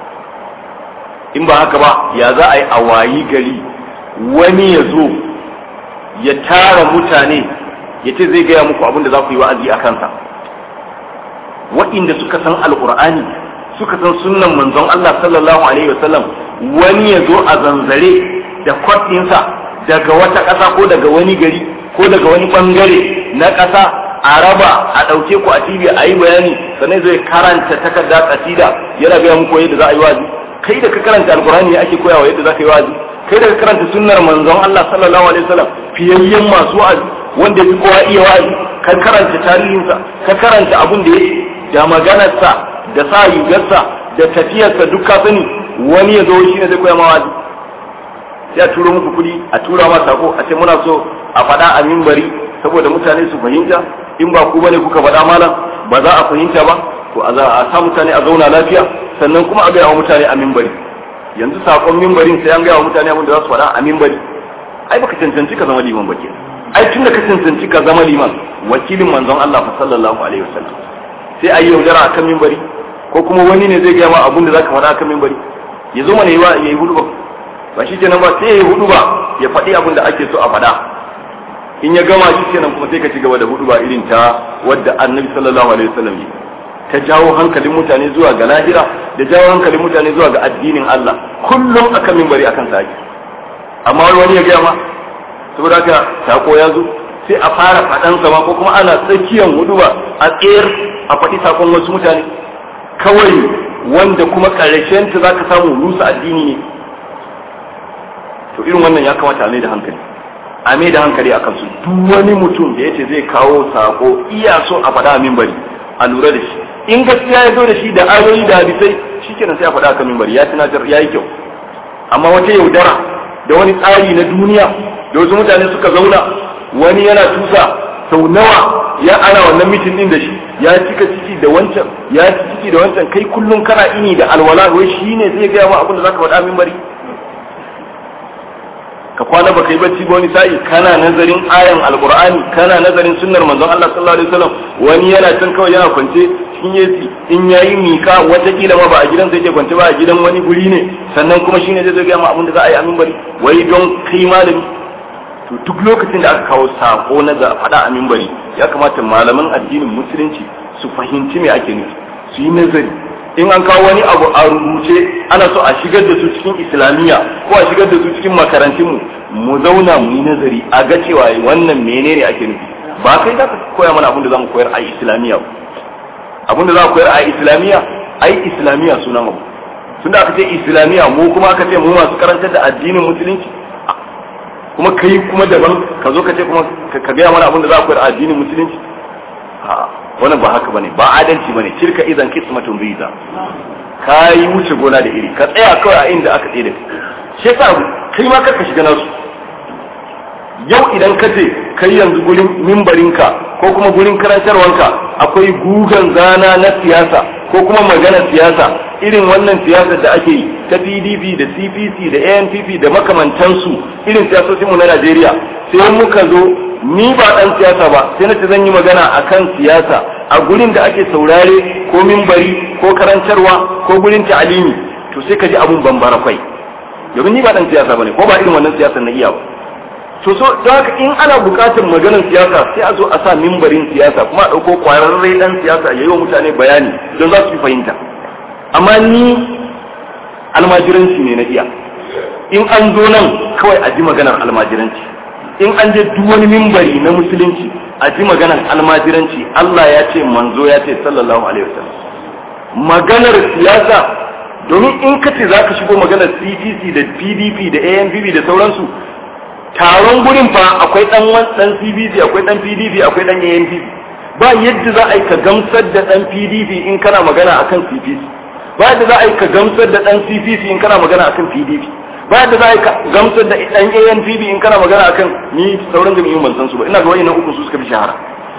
in ba haka ba ya za a yi a wayi gari wani ya zo ya tara mutane ya ce zai gaya muku abin da za ku yi wa'azi a kansa waɗanda suka san alƙur'ani suka san sunnan manzon Allah sallallahu alaihi wasallam wani ya zo a zanzare da kwatinsa daga wata ƙasa ko daga wani gari ko daga wani ɓangare na ƙasa a raba a ɗauke ku a TV a yi bayani sannan zai karanta takarda kasida yana gaya muku yadda za a yi wazi kai da ka karanta alƙur'ani ake koyawa yadda za ka yi wazi kai da ka karanta sunnar manzon Allah sallallahu alaihi wasallam fiyayyen masu wa'azi wanda ya fi kowa iya wa'azi ka karanta tarihinsa ka karanta abin da ya da maganarsa da sa rigarsa da tafiyarsa duk ka sani wani ya zo shi ne zai koya ma wazi sai a turo muku kuɗi a tura ma sako a ce muna so a faɗa a mimbari saboda mutane su fahimta in ba ku bane kuka faɗa malam ba za a fahimta ba to a za a sa mutane a zauna lafiya sannan kuma a gaya wa mutane a mimbari yanzu sakon mimbarin sai an gaya wa mutane abin da za su faɗa a mimbari ai baka cancanci ka zama liman ba ke ai tun da ka cancanci ka zama liman wakilin manzon Allah fa sallallahu alaihi wasallam sai a yi yaudara akan mimbari ko kuma wani ne zai gaya ma abin da zaka faɗa akan mimbari ya zo mana ya yi hudu ba ba shi kenan ba sai ya yi hudu ba ya faɗi abin da ake so a faɗa in ya gama shi kenan kuma sai ka ci gaba da hudu ba irin ta wadda annabi sallallahu alaihi wasallam yi ta jawo hankalin mutane zuwa ga lahira da jawo hankalin mutane zuwa ga addinin Allah kullum akan mimbari akan sa amma wani ya gaya ma saboda haka sako ya zo sai a fara faɗan sama ko kuma ana tsakiyan hudu ba a tsayar a faɗi sakon wasu mutane kawai wanda kuma ƙarshen ta zaka samu rusa addini ne to irin wannan ya kamata a mai da hankali a mai da hankali a kansu duk wani mutum da yace zai kawo sako iya so a faɗa a mimbari a lura da shi in gaskiya ya zo da shi da ayoyi da hadisai shikenan sai a faɗa a kan mimbari ya tunatar ya yi kyau amma wata yaudara da wani tsari na duniya da wasu mutane suka zauna wani yana tusa sau nawa ya ana wannan mitin din da shi ya cika ciki da wancan ya ci ciki da wancan kai kullum kana ini da alwala wai shi ne zai gaya ma abin da zaka faɗa min bari ka kwana baka yi bacci ba wani sa'i kana nazarin ayan alqur'ani kana nazarin sunnar manzon Allah sallallahu alaihi wasallam wani yana can kawai yana kwance cikin yesi in yayi mika watakila ma ba a gidan sai ke kwance ba a gidan wani guri ne sannan kuma shine zai gaya ma abin da za a yi amin bari wai don kai malami to duk lokacin da aka kawo sako na da faɗa a mimbari ya kamata malaman addinin musulunci su fahimci me ake nufi su yi nazari in an kawo wani abu a rubuce ana so a shigar da su cikin islamiyya ko a shigar da su cikin makarantunmu mu zauna mu yi nazari a ga cewa wannan menene ake nufi ba kai za ka koya mana abin da za mu koyar a islamiyya abin da za mu koyar a islamiyya ai islamiyya sunan abu tunda aka ce islamiyya mu kuma aka ce mu masu karantar da addinin musulunci kuma kai kuma daban ka zo ka ce kuma ka gaya mana abin da za a koyar a addinin musulunci a wannan ba haka bane ba adalci bane tilka idan kismatun biza ka yi wuce gona da iri ka tsaya kawai a inda aka tsaye da shi yasa kai ma ka shiga nasu yau idan ka ce kai yanzu gurin mimbarinka ko kuma gurin karantarwanka akwai gugan zana na siyasa ko kuma magana siyasa irin wannan siyasar da ake yi ta pdp da cpc da anpp da makamantansu irin siyasocinmu na najeriya sai muka zo ni ba dan siyasa ba sai na ce zan yi magana akan siyasa a gurin da ake saurare ko mimbari ko karantarwa ko gurin ta'alimi to sai ka ji abun bambara kwai domin ni ba dan siyasa bane ko ba irin wannan siyasar na iya ba to so don haka in ana bukatar maganar siyasa sai a zo a sa mimbarin siyasa kuma a ɗauko kwararre dan siyasa ya yi wa mutane bayani don za su fi fahimta amma ni almajiranci ne na iya in an zo nan kawai a ji maganar almajiranci in an je duk wani mimbari na musulunci a ji maganar almajiranci Allah ya ce manzo ya ce sallallahu alaihi wasallam maganar siyasa domin in ka ce za ka shigo maganar CPC da PDP da ANPP da sauransu taron gurin fa akwai dan dan CPC akwai dan PDP akwai dan ANPP ba yadda za a yi ka gamsar da dan PDP in kana magana akan CPC ba yadda za a yi ka gamsar da dan CPC in kana magana akan PDP ba yadda za a yi ka gamsar da dan ANPP in kana magana akan ni sauran jami'in ban san su ba ina ga wayannan uku su suka fi shahara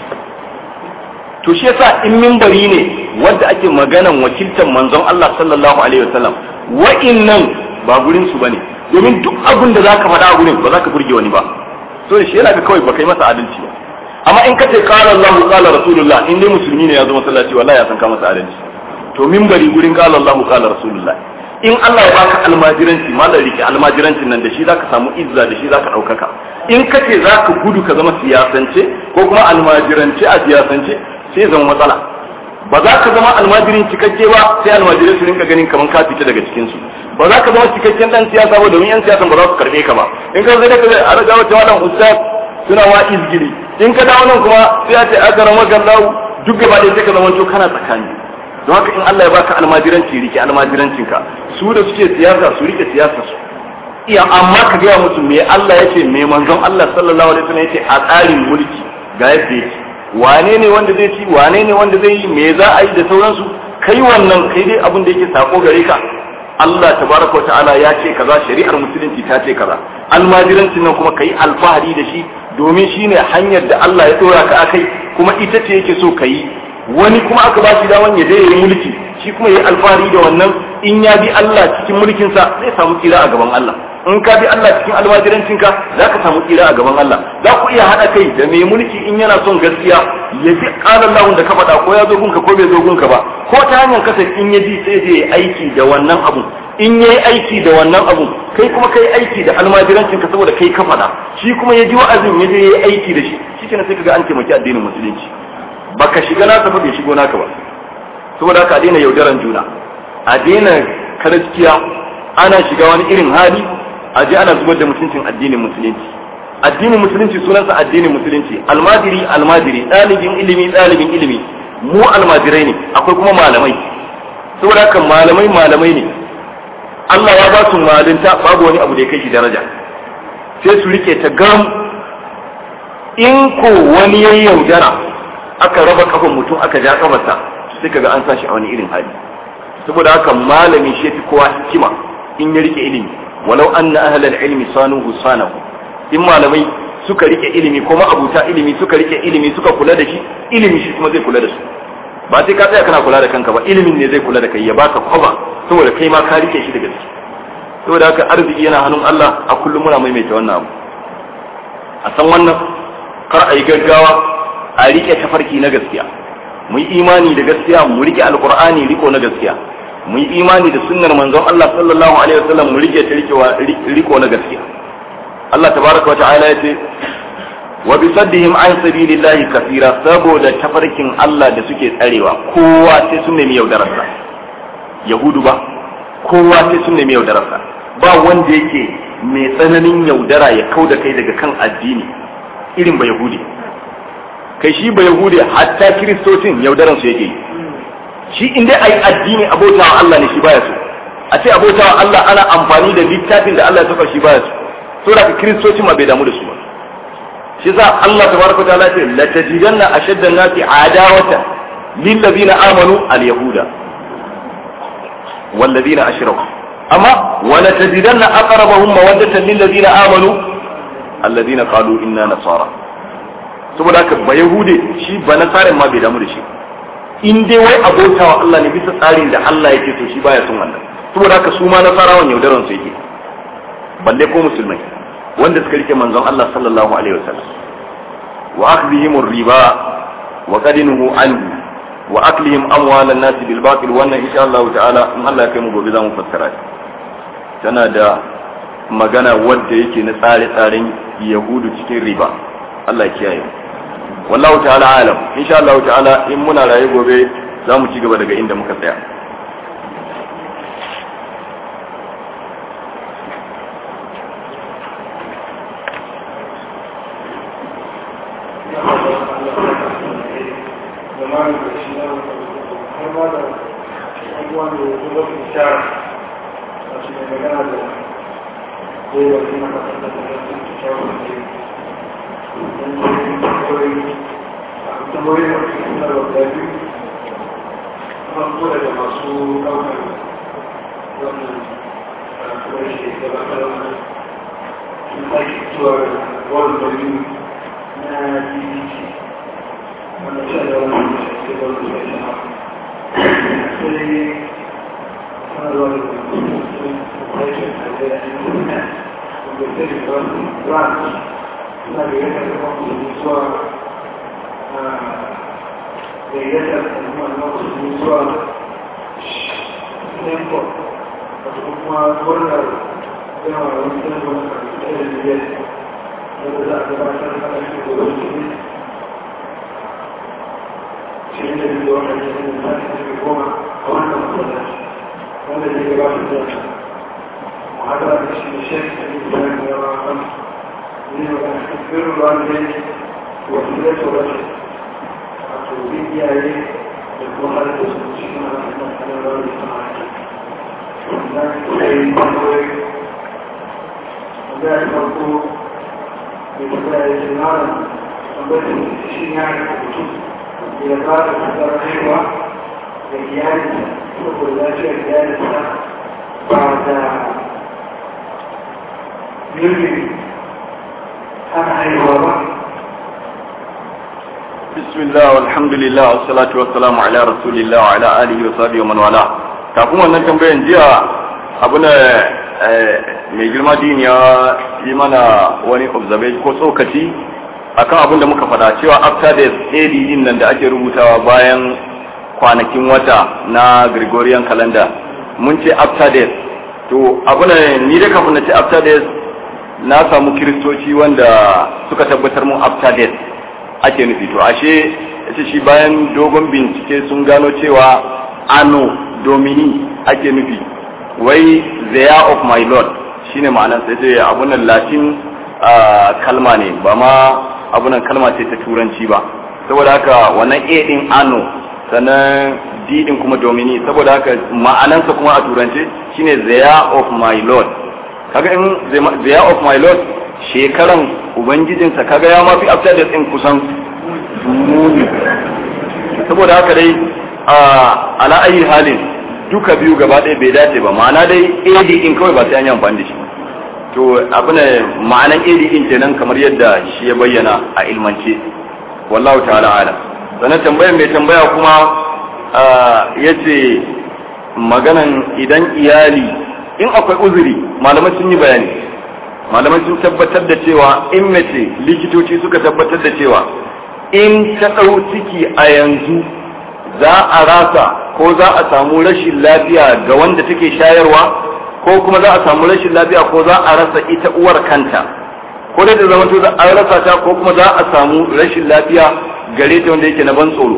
to shi yasa in minbari ne wanda ake maganan wakiltar manzon Allah sallallahu alaihi wasallam wa'innan ba gurin su bane domin duk abin da zaka faɗa a gurin ba za ka burge wani ba so shi yana ga kawai ba kai masa adalci ba amma in ka ce qala Allah qala rasulullah in dai musulmi ne ya zo masallaci wallahi ya san ka masa adalci to minbari gurin qala Allah qala rasulullah in Allah ya baka almajiranci malar rike almajirancin nan da shi zaka samu izza da shi zaka daukaka in ka ce zaka gudu ka zama siyasance ko kuma almajirance a siyasance sai zama matsala ba za ka zama almajirin cikakke ba sai almajirai su rinka ganin kamar ka fita daga cikin su ba za ka zama cikakken dan siyasa ba domin yan siyasan ba za su karbe ka ba in ka zai da ka zai a raga wata wadan ustaz suna wa izgiri in ka dawo nan kuma sai a ce aka rama gallahu duk gaba ɗaya sai ka zama to kana tsakani don haka in Allah ya baka almajiranci rike almajirancinka su da suke siyasa su rike siyasa su iya amma ka gaya musu me Allah yace me manzon Allah sallallahu alaihi wasallam yace a tsarin mulki ga yadda yake wane ne wanda zai ci wane ne wanda zai yi me za a yi da sauransu kai wannan kai dai abin da yake sako gare ka Allah tabaraka wa ta'ala ya ce kaza shari'ar musulunci ta ce kaza almajirancin nan kuma kai alfahari da shi domin shine hanyar da Allah ya dora ka akai kuma ita ce yake so ka yi wani kuma aka ba shi daman ya je ya yi mulki shi kuma ya yi alfahari da wannan in ya bi Allah cikin mulkinsa zai samu tsira a gaban Allah in ka bi Allah cikin almajirancinka za ka samu tsira a gaban Allah za ku iya haɗa kai da mai mulki in yana son gaskiya ya bi ƙalan lahun da ka faɗa ko ya zo gunka ko bai zo gunka ba ko ta hanyar kasa in ya ji sai zai aiki da wannan abun in ya yi aiki da wannan abun kai kuma kai aiki da almajirancinka saboda kai ka faɗa shi kuma ya ji wa'azin ya je ya yi aiki da shi shi kenan sai ka ga an taimaki addinin musulunci baka shiga nasa ba bai shigo naka ba saboda haka a daina yaudaran juna a daina karaskiya ana shiga wani irin hali a je ana zubar da mutuncin addinin musulunci addinin musulunci sunansa addinin musulunci almajiri almajiri ɗalibin ilimi ɗalibin ilimi mu almajirai ne akwai kuma malamai saboda haka malamai malamai ne Allah ya ba su malinta babu wani abu da ya kai shi daraja sai su rike ta gam in ko wani ya yaudara aka raba kafan mutum aka ja kafarsa sai kaga an sa shi a wani irin hali saboda haka malami shi fi kowa hikima in ya rike ilimi walau anna ahlal ilmi sanuhu sanahu in malamai suka rike ilimi ko abuta ilimi suka rike ilimi suka kula da shi ilimi shi kuma zai kula da su ba sai ka tsaya kana kula da kanka ba ilimin ne zai kula da kai ya baka kwaba saboda kai ma ka rike shi da gaske saboda haka arziki yana hannun Allah a kullum muna maimaita wannan abu a san wannan kar a yi gaggawa a rike tafarki na gaskiya mu yi imani da gaskiya mu rike alqur'ani riko na gaskiya mu yi imani da sunnar manzon Allah sallallahu alaihi wasallam mu rike ta riko na gaskiya Allah tabaraka wa ta'ala ya ce wa bi saddihim an sabilillahi kathira saboda tafarkin Allah da suke tsarewa kowa sai sun nemi yaudararsa yahudu ba kowa sai sun nemi yaudararsa ba wanda yake mai tsananin yaudara ya kau da kai daga kan addini irin ba yahudi kai shi ba yahudi hatta kiristocin yaudaran su yake yi shi in dai ayi addini abota wa Allah ne shi baya so a ce abota wa Allah ana amfani da littafin da Allah ya saka shi baya so saboda kiristocin ma bai damu da su ba shi yasa Allah tabaraka ta'ala ce la tajidanna ashadda an-nasi adawata lil ladina amanu al-yahuda wal ladina ashraku amma wa la tajidanna aqrabahum mawaddatan lil ladina amanu alladina qalu inna nasara saboda haka ba yahude shi ba nasarin ma bai damu da shi in dai wai abota wa Allah ne bisa tsarin da Allah yake so shi baya son wannan saboda haka su ma nasarawan yaudaran su yake balle ko musulmai wanda suka rike manzon Allah sallallahu alaihi wasallam wa akhdhihim riba wa qadinuhu anhu wa aklihim amwalan nas bil batil wannan insha Allah ta'ala in Allah ya kai mu gobe za mu fassara shi tana da magana wadda yake na tsare-tsaren yahudu cikin riba Allah ya kiyaye wallahu ta'ala alam insha Allah ta'ala in muna raye gobe za mu ci gaba daga inda muka tsaya bismillah walhamdulillah wassalatu wassalamu ala rasulillah wa ala alihi wa sahbihi wa man wala kafin wannan tambayan jiya abu ne mai girma din ya yi mana wani observation ko tsokaci akan abin da muka faɗa cewa after days AD din nan da ake rubutawa bayan kwanakin wata na Gregorian calendar mun ce after days to abu ne ni da kafin na ce after days na samu kiristoci wanda suka tabbatar mun after days ake nufi to ashe yace shi bayan dogon bincike sun gano cewa ano domini ake nufi wai the year of my lord shine ma'anar sai ce abunan latin kalma ne ba ma abunan kalma ce ta turanci ba saboda haka wannan a din ano sannan d din kuma domini saboda haka ma'anansa kuma a turance shine the year of my lord kaga in the year of my lord shekaran ubangijinsa kaga ya mafi after da tsin kusan muni saboda haka dai a ala ayi halin duka biyu gaba ɗaya bai dace ba ma'ana dai ad in kawai ba sai an yi amfani da shi to abu ne ma'anan ad in kenan kamar yadda shi ya bayyana a ilmance wallahu ta'ala ala sannan tambayar mai tambaya kuma ya ce maganan idan iyali in akwai uzuri malamai sun yi bayani malamai sun tabbatar da cewa in mace likitoci suka tabbatar da cewa in ta ɗau ciki a yanzu za a rasa ko za a samu rashin lafiya ga wanda take shayarwa ko kuma za a samu rashin lafiya ko za a rasa ita uwar kanta ko da zama to an rasa ta ko kuma za a samu rashin lafiya gare ta wanda yake na ban tsoro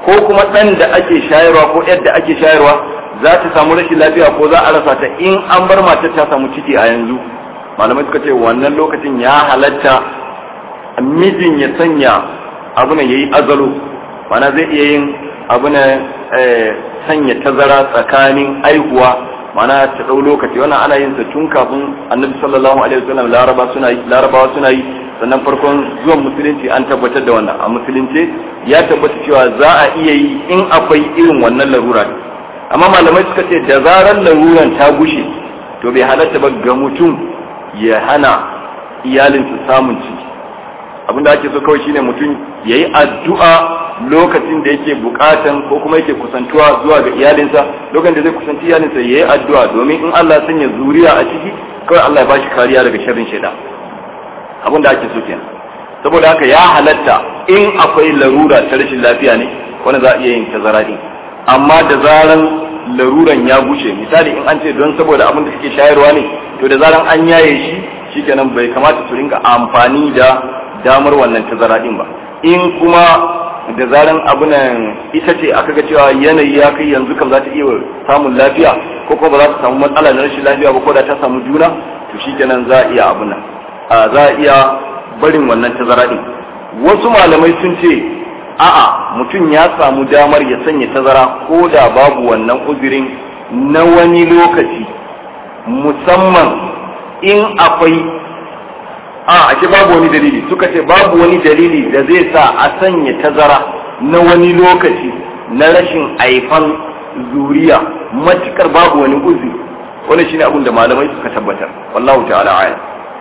ko kuma ɗan da ake shayarwa ko yadda ake shayarwa za ta samu rashin lafiya ko za a rasa ta in an bar matar ta samu ciki a yanzu malamai suka ce wannan lokacin ya halatta mijin ya sanya abu ne yayi azalo mana zai iya yin abu ne sanya tazara tsakanin aihuwa mana ta dau lokaci wannan ana yin sa tun kafin annabi sallallahu alaihi wasallam laraba suna yi larabawa suna yi sannan farkon zuwan musulunci an tabbatar da wannan a musulunce ya tabbata cewa za a iya yi in akwai irin wannan larura amma malamai suka ce da zarar laruran ta gushe to bai halatta ba ga mutum ya hana iyalinsa samun ciki abinda ake so kawai shine mutum ya yi addu'a lokacin da yake bukatan ko kuma yake kusantuwa zuwa ga iyalinsa lokacin da zai kusanci iyalinsa ya yi addu'a domin in Allah sanya zuriya a ciki kawai Allah ya bashi kariya daga sharrin shaidan abin da ake so kenan saboda haka ya halatta in akwai larura ta rashin lafiya ne wanda za a iya yin tazara din amma da zaran laruran ya gushe misali in an ce don saboda abin da suke shayarwa ne to da zaran an yaye shi shikenan bai kamata su ringa amfani da damar wannan tazara din ba in kuma da zaran abu nan ita ce aka ga cewa yanayi ya kai yanzu kam za ta iya samun lafiya ko kuma ba za ta samu matsala na rashin lafiya ba ko da ta samu juna to shikenan za a iya abu nan za a iya barin wannan tazara din wasu malamai sun ce a'a mutum ya samu damar ya sanya tazara ko da babu wannan uzurin na wani lokaci musamman in akwai a ake babu wani dalili suka ce babu wani dalili da zai sa a sanya tazara na wani lokaci na rashin aifan zuriya matukar babu wani uzuri wani shine abin da malamai suka tabbatar wallahu ta'ala a'lam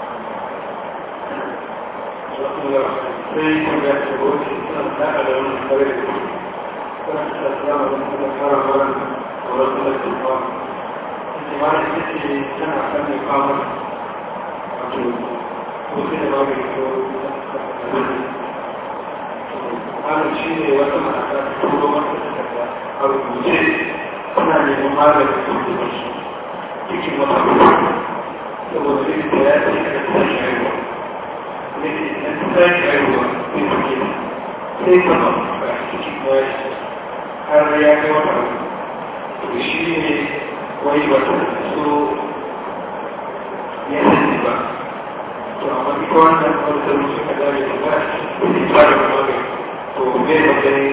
malam shi ne wata mata ta turo wata takarda a rubuce suna neman maganin su cikin wata saboda likita ya ce ka tashi haihuwa ne ke ɗan tashi haihuwa ne ke sai kama ba ciki kuma har ya kai wata to shi ne wai wata so ya sani ba to amma duk wannan wanda musu ka dare da ba ne ba da magani to me magani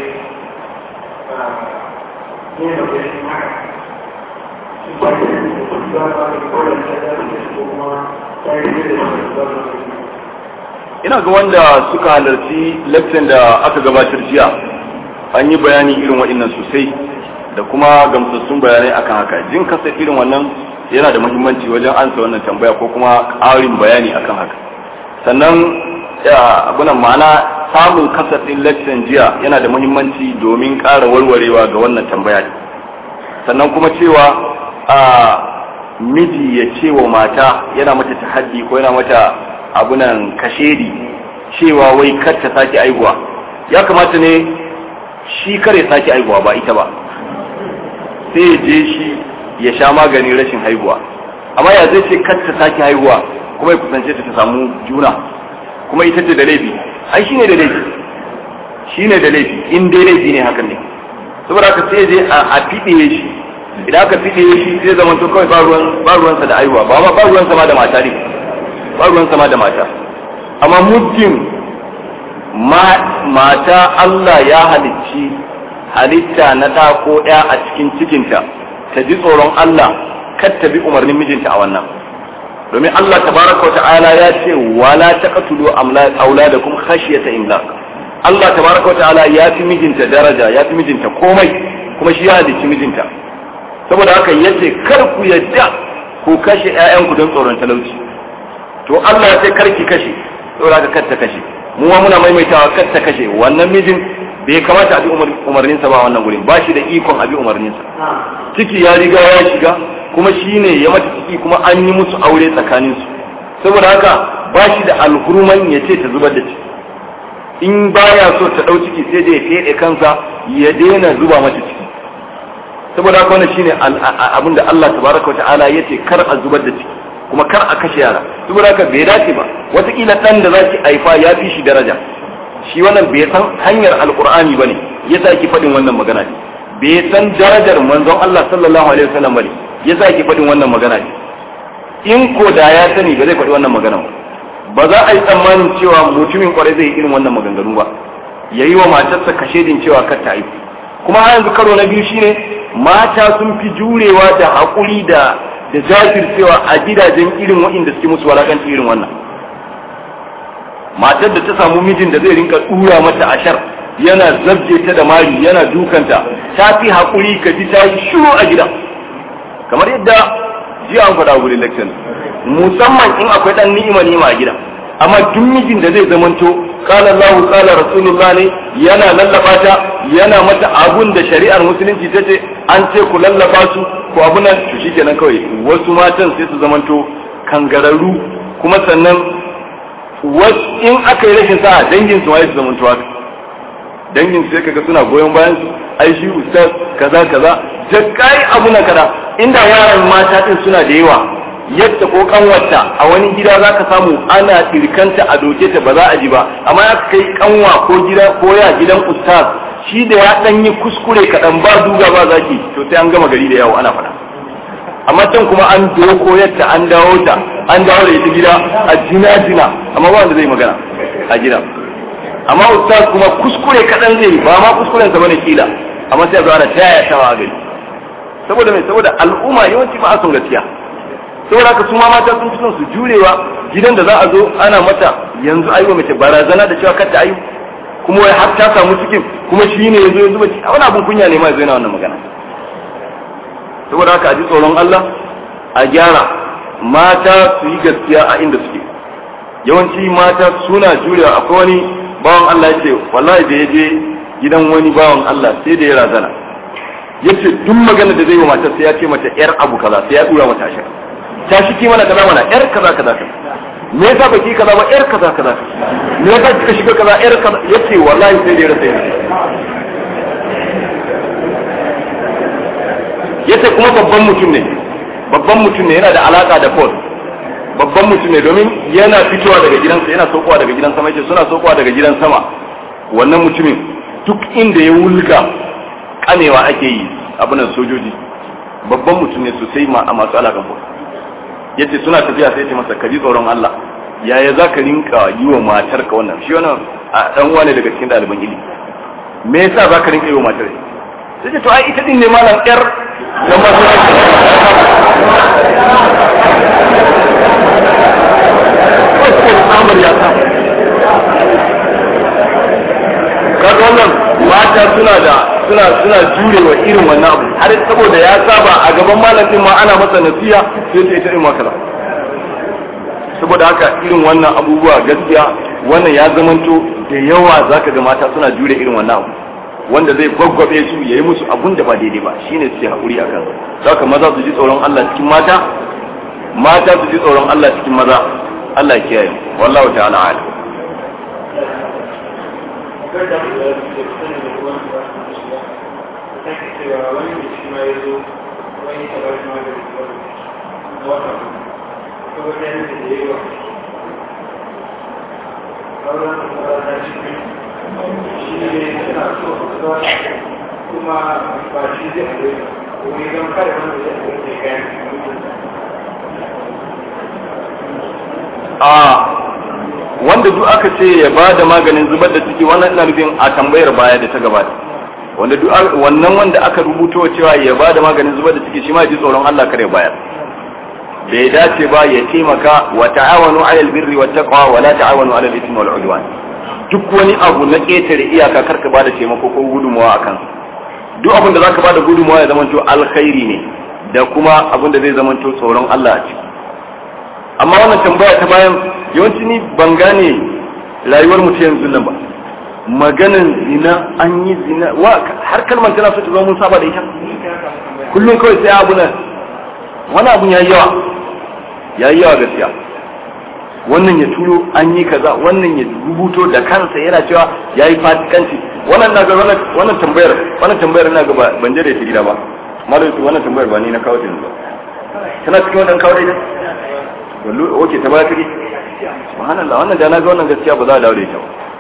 ne magani haka shi ba da ba ba da kowane ta da su kuma ta yi da su ba ina ga wanda suka halarci lecture da aka gabatar jiya an yi bayani irin waɗannan sosai da kuma gamsassun bayanai akan haka jin kasa irin wannan yana da muhimmanci wajen ansa wannan tambaya ko kuma ƙarin bayani akan haka sannan abunan ma'ana samun kasafin lecture jiya yana da muhimmanci domin ƙara warwarewa ga wannan tambaya sannan kuma cewa a miji ya ce wa mata yana mata tahaddi ko yana mata abunan kashedi cewa wai kar ta sake aihuwa ya kamata ne shi kar ya sake aihuwa ba ita ba sai ya je shi ya sha maganin rashin haihuwa amma ya zai ce kar ta sake haihuwa kuma ya kusance ta ta samu juna kuma ita ce da laifi ai shine da laifi shine da laifi in dai laifi ne hakan ne saboda haka sai je a fiɗe shi idan aka fiɗe shi zai zama to kawai ba ruwansa da aihuwa ba ba ruwansa ma da mata ne ba ruwansa ma da mata amma muddin mata Allah ya halicci halitta na ɗa ko ɗaya a cikin cikinta ta ji tsoron Allah kar ta bi umarnin mijinta a wannan domin Allah tabaraka wa ta'ala ya ce wala taqtulu auladakum khashyata imlaq Allah tabaraka wa ta'ala ya fi mijinta daraja ya fi mijinta komai kuma shi ya halicci mijinta saboda haka yace kar ku yadda ku kashe ƴaƴanku don tsoron talauci to Allah ya ce kar ki kashe saboda haka kar ta kashe mu ma muna maimaitawa kar ta kashe wannan mijin bai kamata a bi umarninsa ba wannan gurin ba shi da ikon a bi umarninsa ciki ya riga ya shiga kuma shi ne ya mata ciki kuma an yi musu aure tsakaninsu saboda haka ba shi da alhurman ya ce ta zubar da ciki in baya so ta ɗau ciki sai da ya feɗe kansa ya daina zuba mata ciki saboda haka wannan shine abin da Allah tabaraka wa ta'ala ya ce kar a zubar da ciki kuma kar a kashe yara saboda haka bai dace ba wataƙila ɗan da za ki haifa ya fi shi daraja shi wannan bai san hanyar alqur'ani bane yasa yake faɗin wannan magana ne bai san darajar manzon Allah sallallahu alaihi wasallam bane yasa yake faɗin wannan magana ne in ko da ya sani ba zai faɗi wannan magana ba ba za a yi tsammanin cewa mutumin kwarai zai yi irin wannan maganganu ba ya yi wa matarsa kashedin cewa kar ta aiki kuma har yanzu karo na biyu shine mata sun fi jurewa da haƙuri da da jajircewa a gidajen irin waɗanda suke musu walakanci irin wannan matar da ta samu mijin da zai rinka dura mata ashar yana zabje ta da mari yana dukanta ta fi haƙuri ka ji ta yi shiru a gida kamar yadda jiya an faɗa wurin lecture musamman in akwai ɗan ni'ima ni'ima a gida amma duk mijin da zai zamanto qala Allah qala Rasulullah ne yana lallaba ta yana mata abun da shari'ar musulunci ta ce an ce ku lallaba su ko abun nan to shikenan kawai wasu matan sai su zamanto kangararru kuma sannan in aka yi rashin sa'a dangin su waye su zamanto haka dangin sai kaga suna goyon bayan su ai shi ustaz kaza kaza da kai abu na kada inda yaran mata din suna da yawa yadda ko kanwarta a wani gida za ka samu ana tirkanta a doke ta ba za a ji ba amma ya kai kanwa ko gida ko ya gidan ustaz shi da ya dan yi kuskure kaɗan ba duga ba zaki to sai an gama gari da yawo ana faɗa amma can kuma an doko yadda an dawo ta an dawo da ita gida a jina jina amma ba wanda zai magana a gida amma ustaz kuma kuskure kaɗan zai ba ma kuskuren sa bane kila amma sai a zo ana taya tawa a gari saboda mai saboda al'umma yawanci ba a son gaskiya saboda haka su ma mata sun fi son su jurewa gidan da za a zo ana mata yanzu ayi wa mace barazana da cewa kar ta ayu kuma wai har ta samu cikin kuma shi ne yazo ya zuba ciki wani abun kunya ne ma yazo yana wannan magana saboda haka a ji tsoron Allah a gyara mata su yi gaskiya a inda suke yawanci mata suna jurewa akwai wani bawan Allah ya ce wallahi da ya je gidan wani bawan Allah sai da ya razana yace duk magana da zai yi wa matar sai ya ce mata yar abu kaza sai ya dura mata ashar ta shi ki mana kaza mana yar kaza kaza kaza me yasa baki kaza ba yar kaza kaza me yasa kika shiga kaza yar kaza yace wallahi sai da ya rasa yanzu yace kuma babban mutum ne babban mutum ne yana da alaka da Paul babban mutum ne domin yana fitowa daga gidansa yana saukowa daga gidan sama yace suna saukowa daga gidan sama wannan mutumin duk inda ya wulga kamewa ake yi abunan sojoji babban mutum ne sosai ma a masu alakan Paul yace suna tafiya sai ce masa kaji tsoron Allah yaya za ka rinka yi wa matar ka wannan shi wannan a dan wane daga cikin ɗaliban ilimi me yasa za ka rinka yi wa matar sai ce to ai ita din ne malam yar da masu kaga wannan mata suna da suna suna jurewa irin wannan abu har saboda ya saba a gaban malam din ma ana masa nasiha sai ta ita din makala saboda haka irin wannan abubuwa gaskiya wannan ya zamanto da yawa zaka ga mata suna jure irin wannan abu wanda zai gwaggwabe su ya yi musu abun da ba daidai ba shine suke haƙuri a kan saka maza su ji tsoron Allah cikin mata mata su ji tsoron Allah cikin maza Allah ya kiyaye wallahu ta'ala alim kuma ba shi zai aure wani don kare wanda zai aure da kayan a wanda duk aka ce ya ba da maganin zubar da ciki wannan ina nufin a tambayar baya da ta gabata wanda duk wannan wanda aka rubuto cewa ya ba da maganin zubar da ciki shi ma ji tsoron Allah kare bayar bai dace ba ya taimaka wa ta'awanu 'alal birri wat taqwa wa la ta'awanu 'alal ithmi wal 'udwan duk wani abu na ƙetare iyaka karka ba da taimako ko gudunmawa akan duk abin da zaka ba da gudunmawa ya zamanto alkhairi ne da kuma abin da zai zamanto tsoron Allah a ciki amma wannan tambaya ta bayan yawanci ni ban gane rayuwar mu ta yanzu nan ba maganin zina an yi zina wa har kalmar tana so ta zama mun saba da ita kullum kawai sai abu nan wani abun yayi yawa yayi yawa gaskiya wannan ya turo an yi kaza wannan ya rubuto da kansa yana cewa yayi fatikanci wannan na ga wannan tambayar wannan tambayar ina ga ban je da ita gida ba malam wannan tambayar ba ni na kawo ta yanzu tana cikin wannan kawo da ita wallo oke ta baya take subhanallah wannan da na ga wannan gaskiya ba za a dawo da ita ba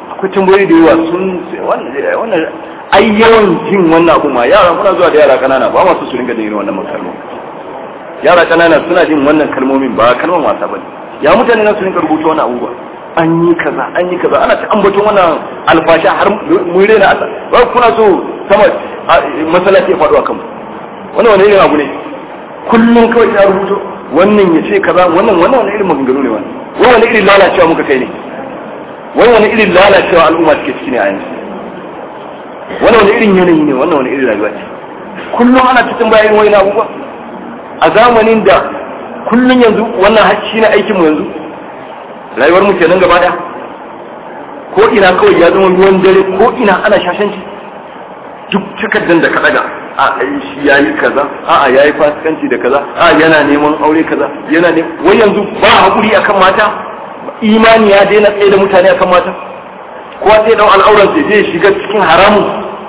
akwai tambayoyi da yawa sun wannan ai yawan jin wannan abu ma yara muna zuwa da yara kanana ba masu su ringa jin wannan kalmomi yara kanana suna jin wannan kalmomin ba kalman wasa bane ya mutane na su ringa rubuta wannan abubuwa an yi kaza an yi kaza ana ta ambaton wannan alfasha har mun rena Allah ba kuna so sama masallaci ya faɗo a kanmu wannan wani irin abu ne kullum kawai ta rubuto wannan ya ce kaza wannan wannan wani irin maganganu ne wannan wani wani irin lalacewa muka kai ne wani wani irin lalacewa al'umma suke ciki ne a yanzu wani wani irin yanayi ne wannan wani irin rayuwa ce kullum ana cikin bayan wani abubuwa a zamanin da kullum yanzu wannan shi ne aikinmu yanzu rayuwar mu kenan gaba daya ko ina kawai ya zama ruwan dare ko ina ana shashanci duk takardar da ka daga a shi yayi kaza a a yayi fasikanci da kaza a yana neman aure kaza yana ne wai yanzu ba hakuri akan mata imani ya daina tsaye da mutane akan mata kowa sai dan al'auran sai zai shiga cikin haramun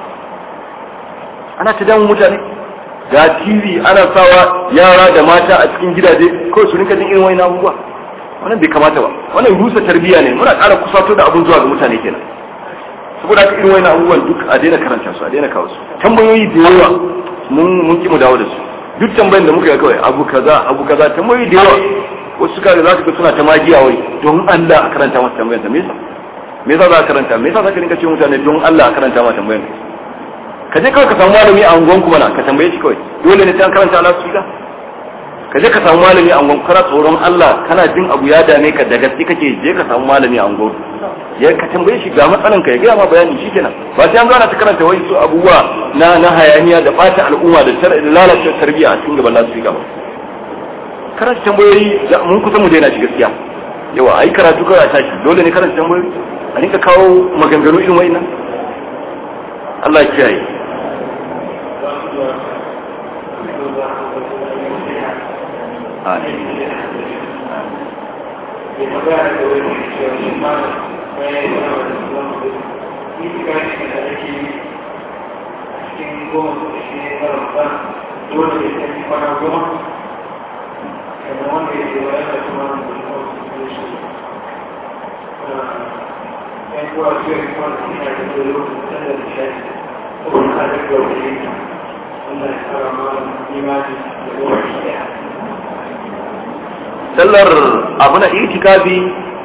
ana ta damun mutane ga TV ana sawa yara da mata a cikin gidaje kawai su rinka jin irin wani abubuwa wannan bai kamata ba wannan rusa tarbiyya ne muna ƙara kusato da abun zuwa ga mutane kenan saboda haka irin wani abubuwan duk a daina karanta su a daina kawo su tambayoyi da yawa mun mun ki mu dawo da su duk tambayin da muka yi kawai abu kaza abu kaza tambayoyi da yawa wasu suka ga za su ga suna ta magiya wai don Allah a karanta masa tambayar me yasa me yasa za ka karanta me yasa za ka rinka ce mutane don Allah a karanta masa tambayar ka je kawai ka samu malami a unguwanku mana ka tambaye shi kawai dole ne sai an karanta Allah su ka je ka samu malami a unguwanku kana tsoron Allah kana jin abu ya dame ka da gaske kake je ka samu malami a unguwanku ya ka tambaye shi ga matsalan ka ya gaya ma bayani shikenan ba sai an zo ana ta karanta wai su abubuwa na na hayaniya da bata al'umma da lalata tarbiyya a cikin gaban lasu ba karanta tambayoyi mun kusa mu daina shi gaskiya yawa ai karatu kawai a tashi dole ne karanta tambayoyi a rinka kawo maganganu irin wa'innan Allah ya kiyaye sallar abu na itikafi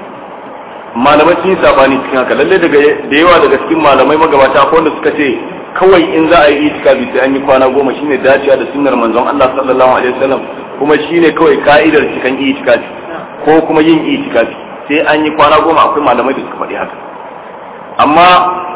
malamai sun yi sabani cikin haka lalle daga da yawa daga cikin malamai magabata ko wanda suka ce kawai in za a yi itikafi sai an yi kwana goma shine dacewa da sunnar manzon Allah sallallahu alaihi wasallam kuma shine kawai ka'idar cikin itikafi ko kuma yin itikafi sai an yi kwana goma akwai malamai da suka faɗi haka amma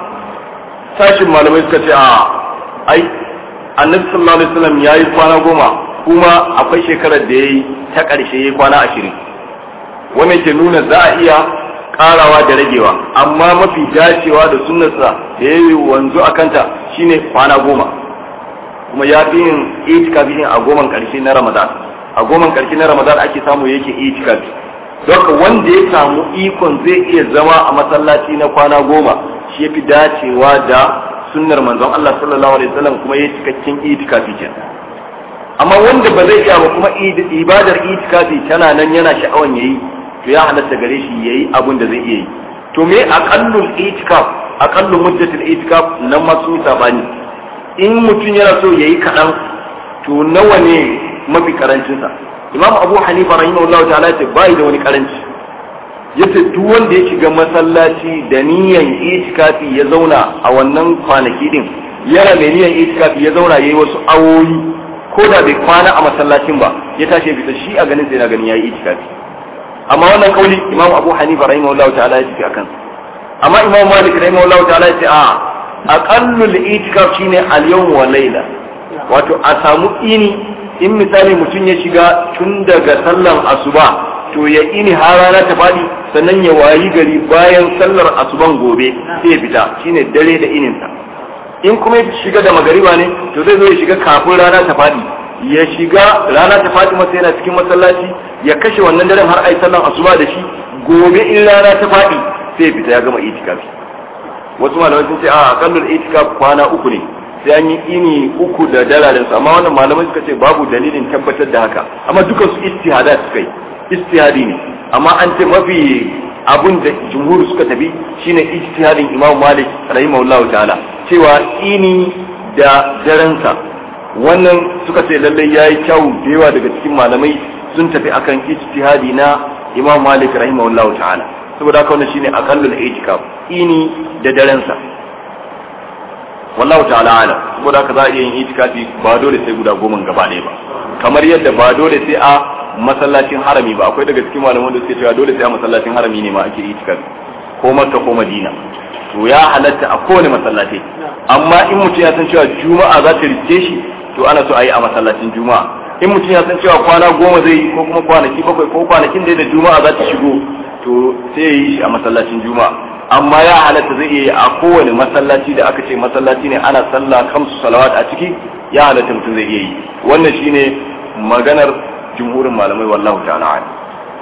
sashin malamai suka ce a ai annabi sallallahu alaihi wasallam yayi kwana goma kuma akwai shekarar da yayi ta ƙarshe yayi kwana ashirin wannan ke nuna za a iya karawa da ragewa amma mafi dacewa da sunnarsa da ya yi wanzu a kanta shine kwana goma kuma ya fi yin itikafi a goman karshe na ramadan a goman karshe na ramadan ake samu yake itikafi don wanda ya samu ikon zai iya zama a masallaci na kwana goma shi ya fi dacewa da sunnar manzon Allah sallallahu alaihi wasallam kuma ya cikakken itikafi kenan amma wanda ba zai iya ba kuma ibadar itikafi tana nan yana sha'awan yayi to ya halatta gare shi yayi abun da zai iya yi to me aqallul itikaf aqallu muddatul itikaf nan ma sun sabani in mutum yana so yayi kadan to nawa ne mafi karancin sa imam abu hanifa rahimahullahu ta'ala ce bai da wani karanci yace duk wanda ya shiga masallaci da niyan itikafi ya zauna a wannan kwanaki din yana mai niyan itikafi ya zauna yayi wasu awoyi ko da bai kwana a masallacin ba ya tashi ya fita shi a ganin sai na ganin yayi itikafi amma wannan kauli imam abu hanifa rahimahullahu ta'ala ya tafi akan amma imam malik rahimahullahu ta'ala ya ce a aqallul itikaf shine al-yawm wa layla wato a samu ini in misali mutum ya shiga tun daga sallan asuba to ya ini har rana ta fadi sannan ya wayi gari bayan sallar asuban gobe sai ya fita shine dare da ininsa in kuma ya shiga da magariba ne to zai zo ya shiga kafin rana ta fadi ya shiga rana ta fadi masa yana cikin masallaci ya kashe wannan daren har ai sallan asuba da shi gobe in rana ta fadi sai ya fita ya gama itikafi wasu malamai sun ce a akallul itikaf kwana uku ne sai an yi ini uku da dalarin su amma wannan malamai suka ce babu dalilin tabbatar da haka amma duka su istihada suka yi istihadi ne amma an ce mafi abun da jumhur suka tafi shine ijtihadin imam malik rahimahullahu ta'ala cewa ini da daransa wannan suka ce lallai yayi kyau da yawa daga cikin malamai sun tafi akan ijtihadi na imam malik rahimahullahu ta'ala saboda haka wannan shine aqallul ijtikaf ini da daransa wallahu ta'ala ala saboda haka za a iya yin itikafi ba dole sai guda goma gaba ɗaya ba kamar yadda ba dole sai a masallacin harami ba akwai daga cikin malaman da suke cewa dole sai a masallacin harami ne ma ake itikafi ko makka ko madina to ya halatta a kowane masallaci amma in mutum ya san cewa juma'a za ta rike shi to ana so a yi a masallacin juma'a in mutum ya san cewa kwana goma zai yi ko kuma kwanaki bakwai ko kwanakin da juma'a za ta shigo to sai ya yi shi a masallacin juma'a amma ya halatta zai iya yi a kowane masallaci da aka ce masallaci ne ana sallah kamsu salawat a ciki ya halatta mutum zai iya yi wannan shine maganar jumhurin malamai wallahu ta'ala ala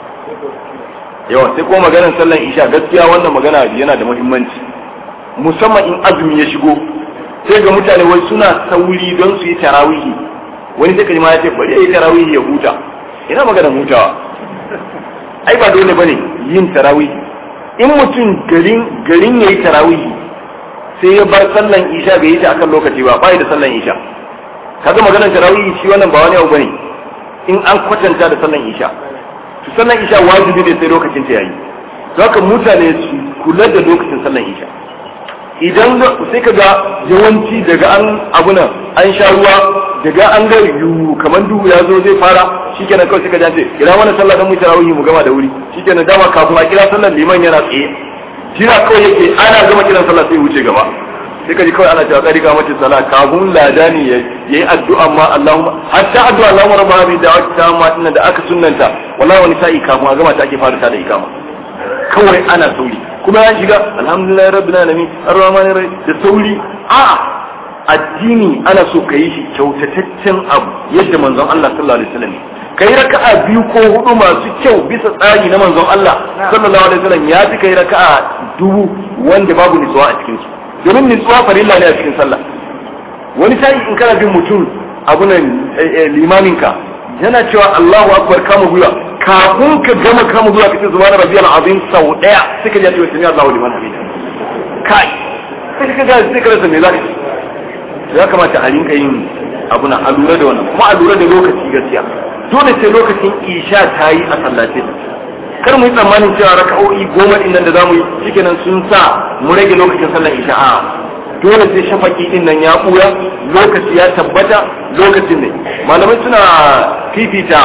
yawa sai ko maganar sallan isha gaskiya wannan magana yana da muhimmanci musamman in azumi ya shigo sai ga mutane wai suna sauri don su yi tarawihi wani sai kaji ma ya ce bari ya yi tarawihi ya huta ina maganar hutawa ai ba dole bane yin tarawihi in mutum garin garin yayi tarawihi sai ya bar sallan isha bai yi ta akan lokaci ba bai da sallan isha kaga maganar tarawihi shi wannan ba wani abu bane in an kwatanta da sallan isha to sallan isha wajibi ne sai lokacin ta yayi to haka mutane su kula da lokacin sallan isha idan sai kaga yawanci daga an abuna an sha ruwa daga an ga yu kamar duhu ya zo zai fara shikenan kawai sai ka jance kira mana sallah dan mu tarawih mu gama da wuri shikenan dama kafin a kira sallar liman yana tsaye jira kawai yake ana gama kiran sallah sai wuce gaba sai ka ji kawai ana cewa kari ga mace sallah kafin ladani yayi addu'a ma Allahumma hatta addu'a Allahumma rabbana bi da'wati tamma dinnan da aka sunnanta wallahi wani sa'i kafin a gama ta ake fara ta da ikama kawai ana sauri kuma ya shiga alhamdulillah rabbil alamin arrahmanir rahim da sauri a'a addini ana so ka yi shi kyautataccen abu yadda manzon Allah sallallahu alaihi wasallam kai raka'a biyu ko hudu masu kyau bisa tsari na manzon Allah sallallahu alaihi wasallam ya fi kai raka'a dubu wanda babu nutsuwa a cikin su domin nutsuwa farilla ne a cikin sallah wani sai in kana bin mutum abunan limamin ka yana cewa Allahu akbar kama gwiwa kafin ka gama kama gwiwa kace subhana rabbiyal azim sau daya sai ka ji ta sami Allahu liman hamida kai sai ka ga sai ka rasa me zaka ya kamata a rinka yin abu na a lura da wannan kuma a lura da lokaci gaskiya dole sai lokacin isha ta yi a sallace kar mu yi tsammanin cewa raka'o'i goma din nan da zamu yi shikenan sun sa mu rage lokacin sallar isha a dole sai shafaki din nan ya buya lokaci ya tabbata lokacin ne malamai suna fifita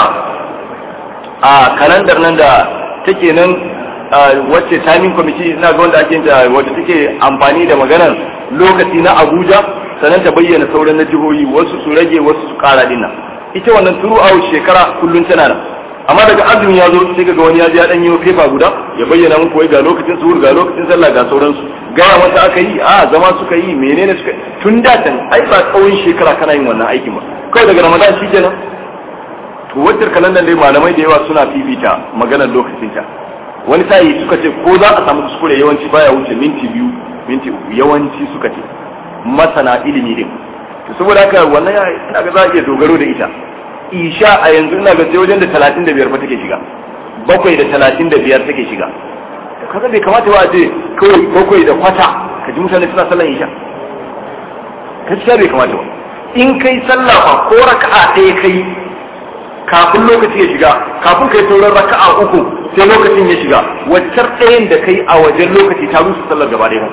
a kalandar nan da take nan wacce timing committee na ga wanda ake da wacce take amfani da maganar lokaci na Abuja sannan ta bayyana sauran na jihohi wasu su rage wasu su kara dinnan ita wannan turu a shekara kullun tana nan amma daga azumi ya zo sai ga wani ya je ya dan yi fefa guda ya bayyana muku wai ga lokacin suhur ga lokacin sallah ga sauransu gaya wata aka yi a zama suka yi menene suka tun da tan ai ba tsawon shekara kana yin wannan aikin ba kawai daga ramadan shi kenan to wajen kalandar dai malamai da yawa suna fifita maganar lokacin ta wani sa'i suka ce ko za a samu kuskure yawanci baya wuce minti biyu minti uku yawanci suka ce masana ilimi din to saboda haka wannan ina ga za a iya dogaro da ita isha a yanzu ina ga sai wajen da talatin da biyar fa take shiga bakwai da talatin da biyar take shiga kaga bai kamata ba a ce kawai bakwai da kwata ka ji mutane suna sallan isha gaskiya bai kamata ba in kai sallah fa ko raka'a ɗaya kai kafin lokaci ya shiga kafin kai sauran raka'a uku sai lokacin ya shiga waccar ɗayan da kai a wajen lokaci ta rusa sallar gaba ɗaya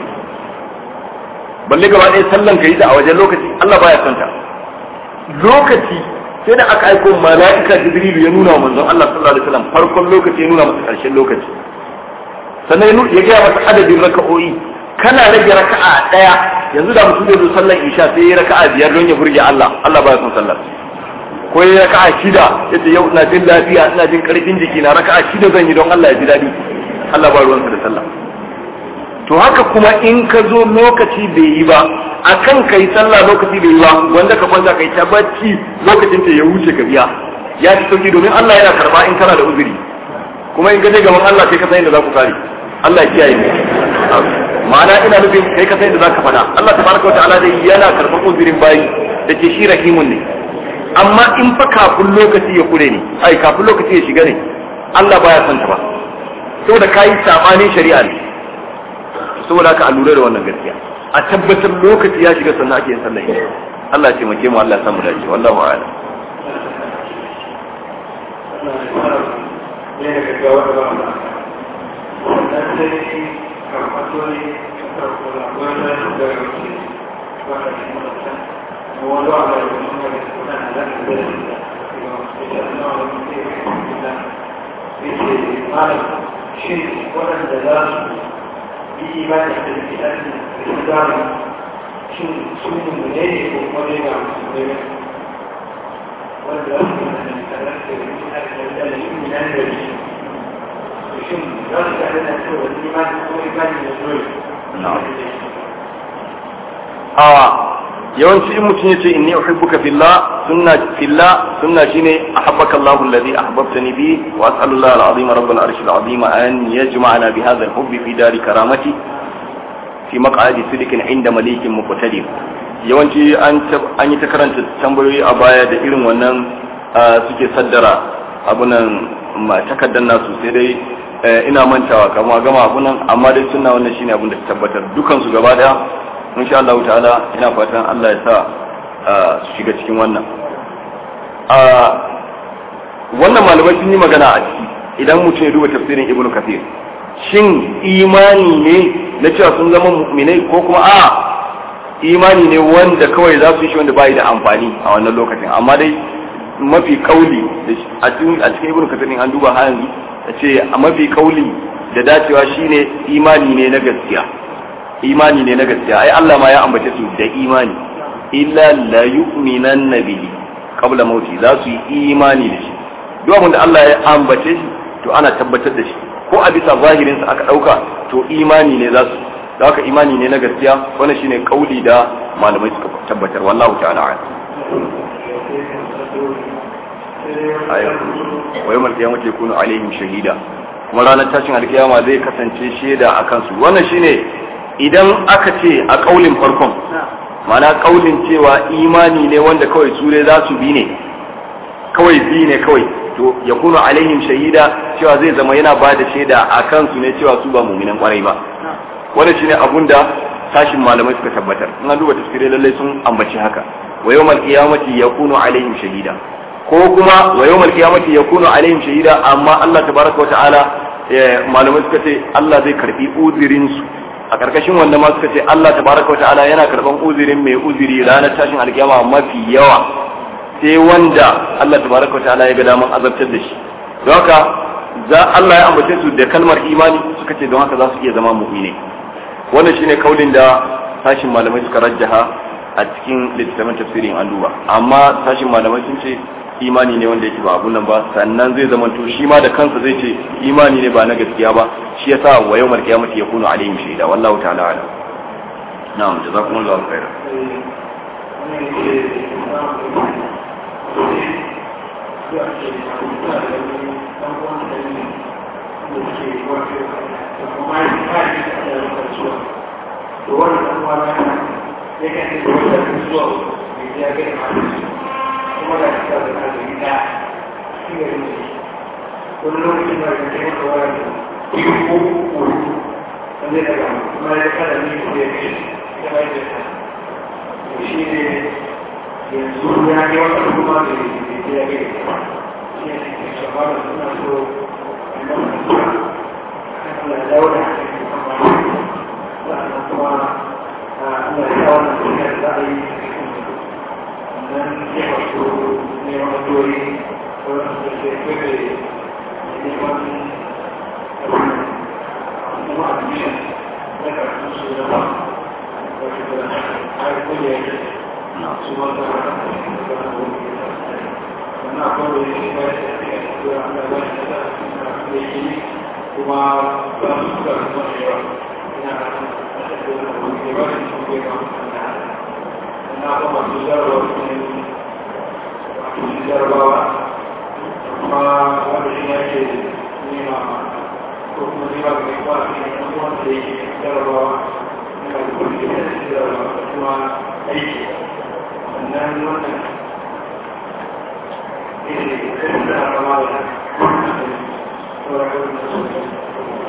balle gaba ɗaya sallan ka yi da a wajen lokaci Allah baya son ta lokaci sai da aka aiko mala'ika jibrilu ya nuna wa manzon Allah sallallahu alaihi wasallam farkon lokaci ya nuna masa karshen lokaci sannan ya gaya masa adadin raka'o'i kana rage raka'a daya yanzu da mutum zai zo sallar isha sai ya raka'a biyar don ya burge Allah Allah baya son sallar ko ya raka'a shida yace yau ina jin lafiya ina jin karfin jiki na raka'a shida zan yi don Allah ya ji dadi Allah ba ruwansa da sallah to haka kuma in ka zo lokaci bai yi ba akan kai sallah lokaci bai yi ba wanda ka kwanta kai ta bacci lokacin ta ya wuce ka biya ya ci sauki domin Allah yana karba in kana da uzuri kuma in ka je gaban Allah sai ka san inda za ku kare Allah ya kiyaye mu ma'ana ina nufin kai ka san inda za ka faɗa Allah tabaraka wa ta'ala dai yana karban uzurin bayi da ke shi rahimun ne amma in fa kafin lokaci ya kure ne ai kafin lokaci ya shiga ne Allah baya son ta ba saboda kayi sabanin shari'a ne saboda haka a lura da wannan gaskiya a tabbatar lokaci ya shiga sannan ake yin sallar idi Allah ya taimake mu Allah ya samu dace wallahu a'lam shin waɗanda za su yi imani da fitan da zama shin sun mummune ne ko kuma ne ga mummune ne wanda za su yi da tare da fitan da shi ne nan da shi shin za su tare da cewa imani ko imani da dole a yawanci in mutum yace inni uhibbuka fillah sunna fillah sunna shine ahabbaka Allahu alladhi ahbabtani bi wa as'alu Allah al-azim rabbul arshil azim an yajma'ana bi hadha al-hubbi fi dari karamati fi maq'adi sidikin inda malikin muqtadir yawanci an an yi ta karanta tambayoyi a baya da irin wannan suke saddara abunan takaddan nasu sai dai ina mantawa kama gama abunan amma dai sunna wannan shine abin da ta tabbatar dukan su gaba daya insha Allah ta'ala ina fatan Allah ya sa su shiga cikin wannan wannan malamai sun yi magana a ciki idan mutum ya duba tafsirin Ibn Kathir shin imani ne na cewa sun zama mu'minai ko kuma a imani ne wanda kawai za su yi shi wanda bai da amfani a wannan lokacin amma dai mafi kauli a cikin Ibn Kathir an duba har yanzu ce a mafi kauli da dacewa shine imani ne na gaskiya imani ne na gaskiya ai Allah ma ya ambace su da imani illa la yu'minan bihi qabla mauti za su yi imani da shi duk abin da Allah ya ambace shi to ana tabbatar da shi ko a bisa zahirin sa aka dauka to imani ne za su da haka imani ne na gaskiya wannan shine kauli da malamai suka tabbatar wallahu ta'ala a'lam wa yawmal qiyamati yakunu alaihim shahida kuma ranar tashin alkiyama zai kasance shaida a kansu wannan shine idan aka ce a kaulin farkon mana kaulin cewa imani ne wanda kawai sure za su bi ne kawai bi ne kawai to ya kunu alaihim shahida cewa zai zama yana ba da shaida a kansu ne cewa su ba muminan kwarai ba wannan shine abun da sashin malamai suka tabbatar in an duba tafsirai lallai sun ambaci haka wa yawmal qiyamati yakunu alaihim shahida ko kuma wa yawmal qiyamati yakunu alaihim shahida amma Allah tabaraka wa ta'ala malamai suka ce Allah zai karbi uzirin su a karkashin wanda ma suka ce Allah tabaraka wata'ala yana karban uzurin mai uzuri ranar tashin alkiyama mafi yawa sai wanda Allah tabaraka wata'ala ya ga daman azabtar da shi don haka za Allah ya ambace su da kalmar imani suka ce don haka za su iya zama mu'mini wannan shine kaulin da sashin malamai suka rajjaha a cikin littattafan tafsirin an duba amma sashin malamai sun ce imani ne wanda yake ba abun nan ba sannan zai zama to shi ma da kansa zai ce imani ne ba na gaskiya ba shi yasa wa yawmal qiyamati yakunu alaihim shaida wallahu ta'ala alam na'am jazakumullahu khairan kuma da ta da na da gida shi ne ne wani lokacin da ya kai maka waya ko ko ko wanda daga kuma ya kada ne ko ya kai ya bai da ta shi ne yanzu ya kai wata kuma da ya kai shi ne ke shafa da suna so a nan da Allah ya dawo da hankali kuma sa'annan kuma Allah ya dawo da hankali da za a yi dan ya wato ne wani dori wani da ke kwebe neman kuma admission na karfin su da ba wato da har kuma ya yi su ba ta wata da na wani wannan akwai wani ne ba ya ce a cikin wani da wani da da yi kuma ba su suka kuma da yawa ina da wani da wani da wani da wani na kuma su jarabawa su jarabawa kuma wanda shi yake nema ko kuma nema ga kwa shi ne kuma wanda yake jarabawa na da kuma shi ne jarabawa kuma aiki sannan wannan ne da kuma da sauran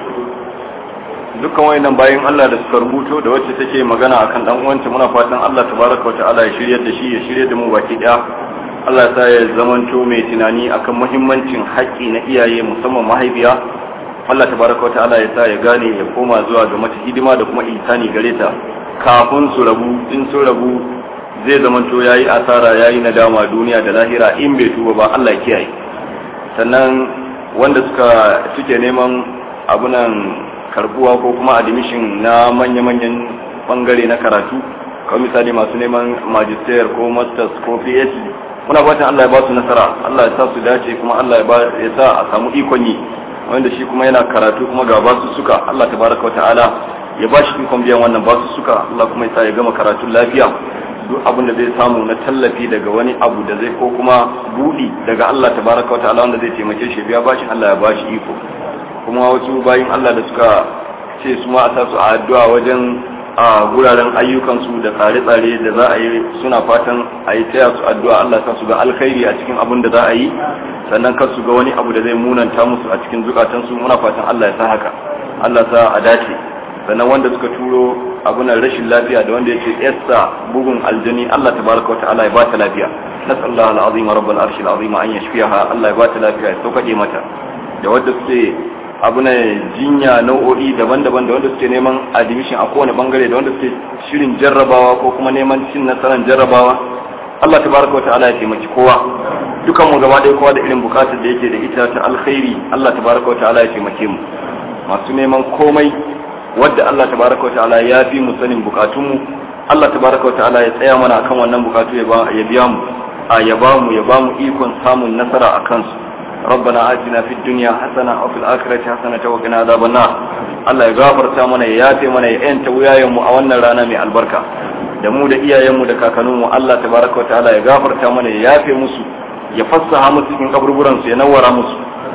dukkan wayannan bayan Allah da suka rubuto da wacce take magana akan dan uwanta muna fatan Allah tabaraka wa ta'ala ya shiryar da shi ya shiryar da mu baki daya Allah ya sa ya zamanto mai tunani akan muhimmancin haƙƙi na iyaye musamman mahaifiya Allah tabaraka wa ta'ala ya sa ya gane ya koma zuwa ga mata hidima da kuma ihsani gare ta kafin su rabu in su rabu zai zamanto yayi asara yayi nadama duniya da lahira in bai tuba ba Allah ya kiyaye sannan wanda suka suke neman abunan karbuwa ko kuma admission na manya-manyan bangare na karatu kawai misali masu neman magister ko masters ko phd muna fatan Allah ya ba su nasara Allah ya sa su dace kuma Allah ya sa a samu ikon yi wanda shi kuma yana karatu kuma ga ba su suka Allah tabaraka wa ta'ala ya ba shi ikon biyan wannan ba su suka Allah kuma ya sa ya gama karatu lafiya duk abin da zai samu na tallafi daga wani abu da zai ko kuma budi daga Allah tabaraka wa ta'ala wanda zai taimake shi biya bashi Allah ya bashi iko kuma wasu bayin Allah da suka ce su ma a sa su a addu'a wajen a guraren ayyukansu da tsare-tsare da za a yi suna fatan a yi taya su addu'a Allah sa su ga alkhairi a cikin abin da za a yi sannan kar su ga wani abu da zai munanta musu a cikin zukatansu muna fatan Allah ya sa haka Allah sa a dace sannan wanda suka turo abunan rashin lafiya da wanda yake yassa bugun aljani Allah tabaraka wa ta'ala ya ba ta lafiya nasallahu alazim rabbul arshil azim an yashfiha Allah ya ba ta lafiya ya sauƙaƙe mata da wanda suke abuna jinya nau'o'i daban-daban da wanda suke neman admission a kowane bangare da wanda suke shirin jarrabawa ko kuma neman cin nasarar jarrabawa Allah tabaraka wa ta'ala ya taimaki kowa dukan mu gaba ɗaya kowa da irin bukatar da yake da ita ta alkhairi Allah tabaraka wa ta'ala ya taimake mu masu neman komai wadda Allah tabaraka wa ta'ala ya fi mu sanin bukatunmu Allah tabaraka wa ta'ala ya tsaya mana akan wannan bukatu ya biya mu a ya ba mu ya ba mu ikon samun nasara a kansu ربنا آتنا في الدنيا حسنة وفي الآخرة حسنة وقنا عذاب النار Allah ya gafarta mana ya yafe mana ya yanta wuyayenmu a wannan rana mai albarka da mu da iyayenmu da kakanninmu Allah tabaraka wa ta'ala ya gafarta mana ya yafe musu ya fassaha musu cikin kaburburan su ya nawara musu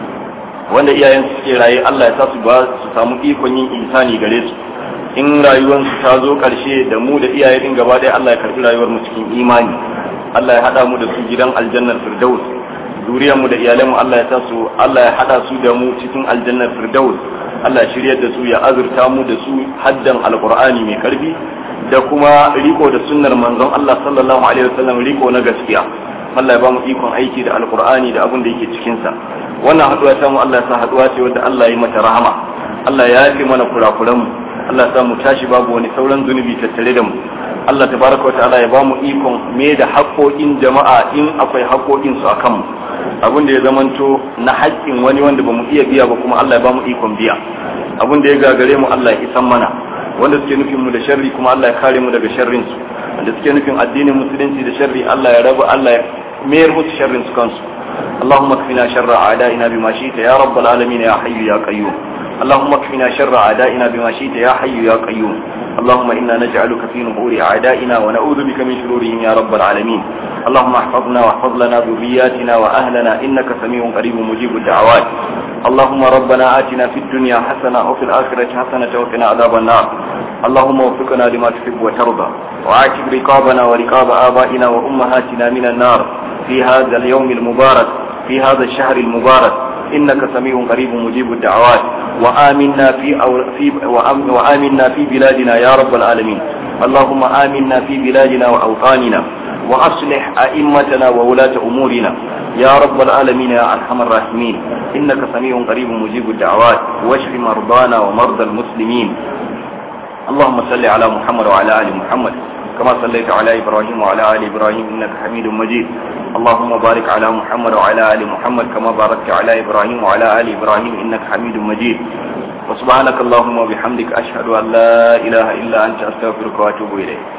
wanda iyayen su suke raye Allah ya sa su ba su samu ikon yin insani gare su in rayuwar su ta zo karshe da mu da iyaye din gaba ɗaya Allah ya karbi rayuwar mu cikin imani Allah ya hada mu da su gidan aljannar firdaus zuriyar mu da iyalan mu Allah ya sa su Allah ya hada su da mu cikin aljannar firdaus Allah ya shiryar da su ya azurta mu da su haddan alqur'ani mai karfi da kuma riko da sunnar manzon Allah sallallahu alaihi wasallam riko na gaskiya Allah ya ba mu ikon aiki da alqur'ani da abin da yake cikin sa wannan haduwa ta mu Allah ya sa haduwa ce wadda Allah ya mata rahama Allah ya yafe mana kurakuran mu Allah ya sa mu tashi babu wani sauran zunubi tattare da mu Allah tabaraka wa ta'ala ya ba mu ikon me da haƙoƙin jama'a in akwai haƙoƙin su akan mu abin da ya zamanto na haƙƙin wani wanda ba mu iya biya ba kuma Allah ya ba mu ikon biya abin da ya gagare mu Allah ya isan mana wanda suke nufin mu da sharri kuma Allah ya kare mu daga sharrin su wanda suke nufin addinin musulunci da sharri Allah ya rabu Allah ya mayar musu sharrin su kansu اللهم اكفنا شر أعدائنا بما شئت يا رب العالمين يا حي يا قيوم اللهم اكفنا شر أعدائنا بما شئت يا حي يا قيوم اللهم إنا نجعلك في نحور أعدائنا ونعوذ بك من شرورهم يا رب العالمين اللهم احفظنا واحفظ لنا ذرياتنا وأهلنا إنك سميع قريب مجيب الدعوات اللهم ربنا آتنا في الدنيا حسنة وفي الآخرة حسنة وقنا عذاب النار اللهم وفقنا لما تحب وترضى وعاتب رقابنا ورقاب آبائنا وأمهاتنا من النار في هذا اليوم المبارك في هذا الشهر المبارك إنك سميع قريب مجيب الدعوات وآمنا في, أو في وآمنا في بلادنا يا رب العالمين اللهم آمنا في بلادنا وأوطاننا وأصلح أئمتنا وولاة أمورنا يا رب العالمين يا أرحم الراحمين إنك سميع قريب مجيب الدعوات واشف مرضانا ومرضى المسلمين اللهم صل على محمد وعلى آل محمد كما صليت على إبراهيم وعلى آل إبراهيم إنك حميد مجيد اللهم بارك على محمد وعلى آل محمد كما باركت على إبراهيم وعلى آل إبراهيم إنك حميد مجيد وسبحانك اللهم وبحمدك أشهد أن لا إله إلا أنت أستغفرك وأتوب إليك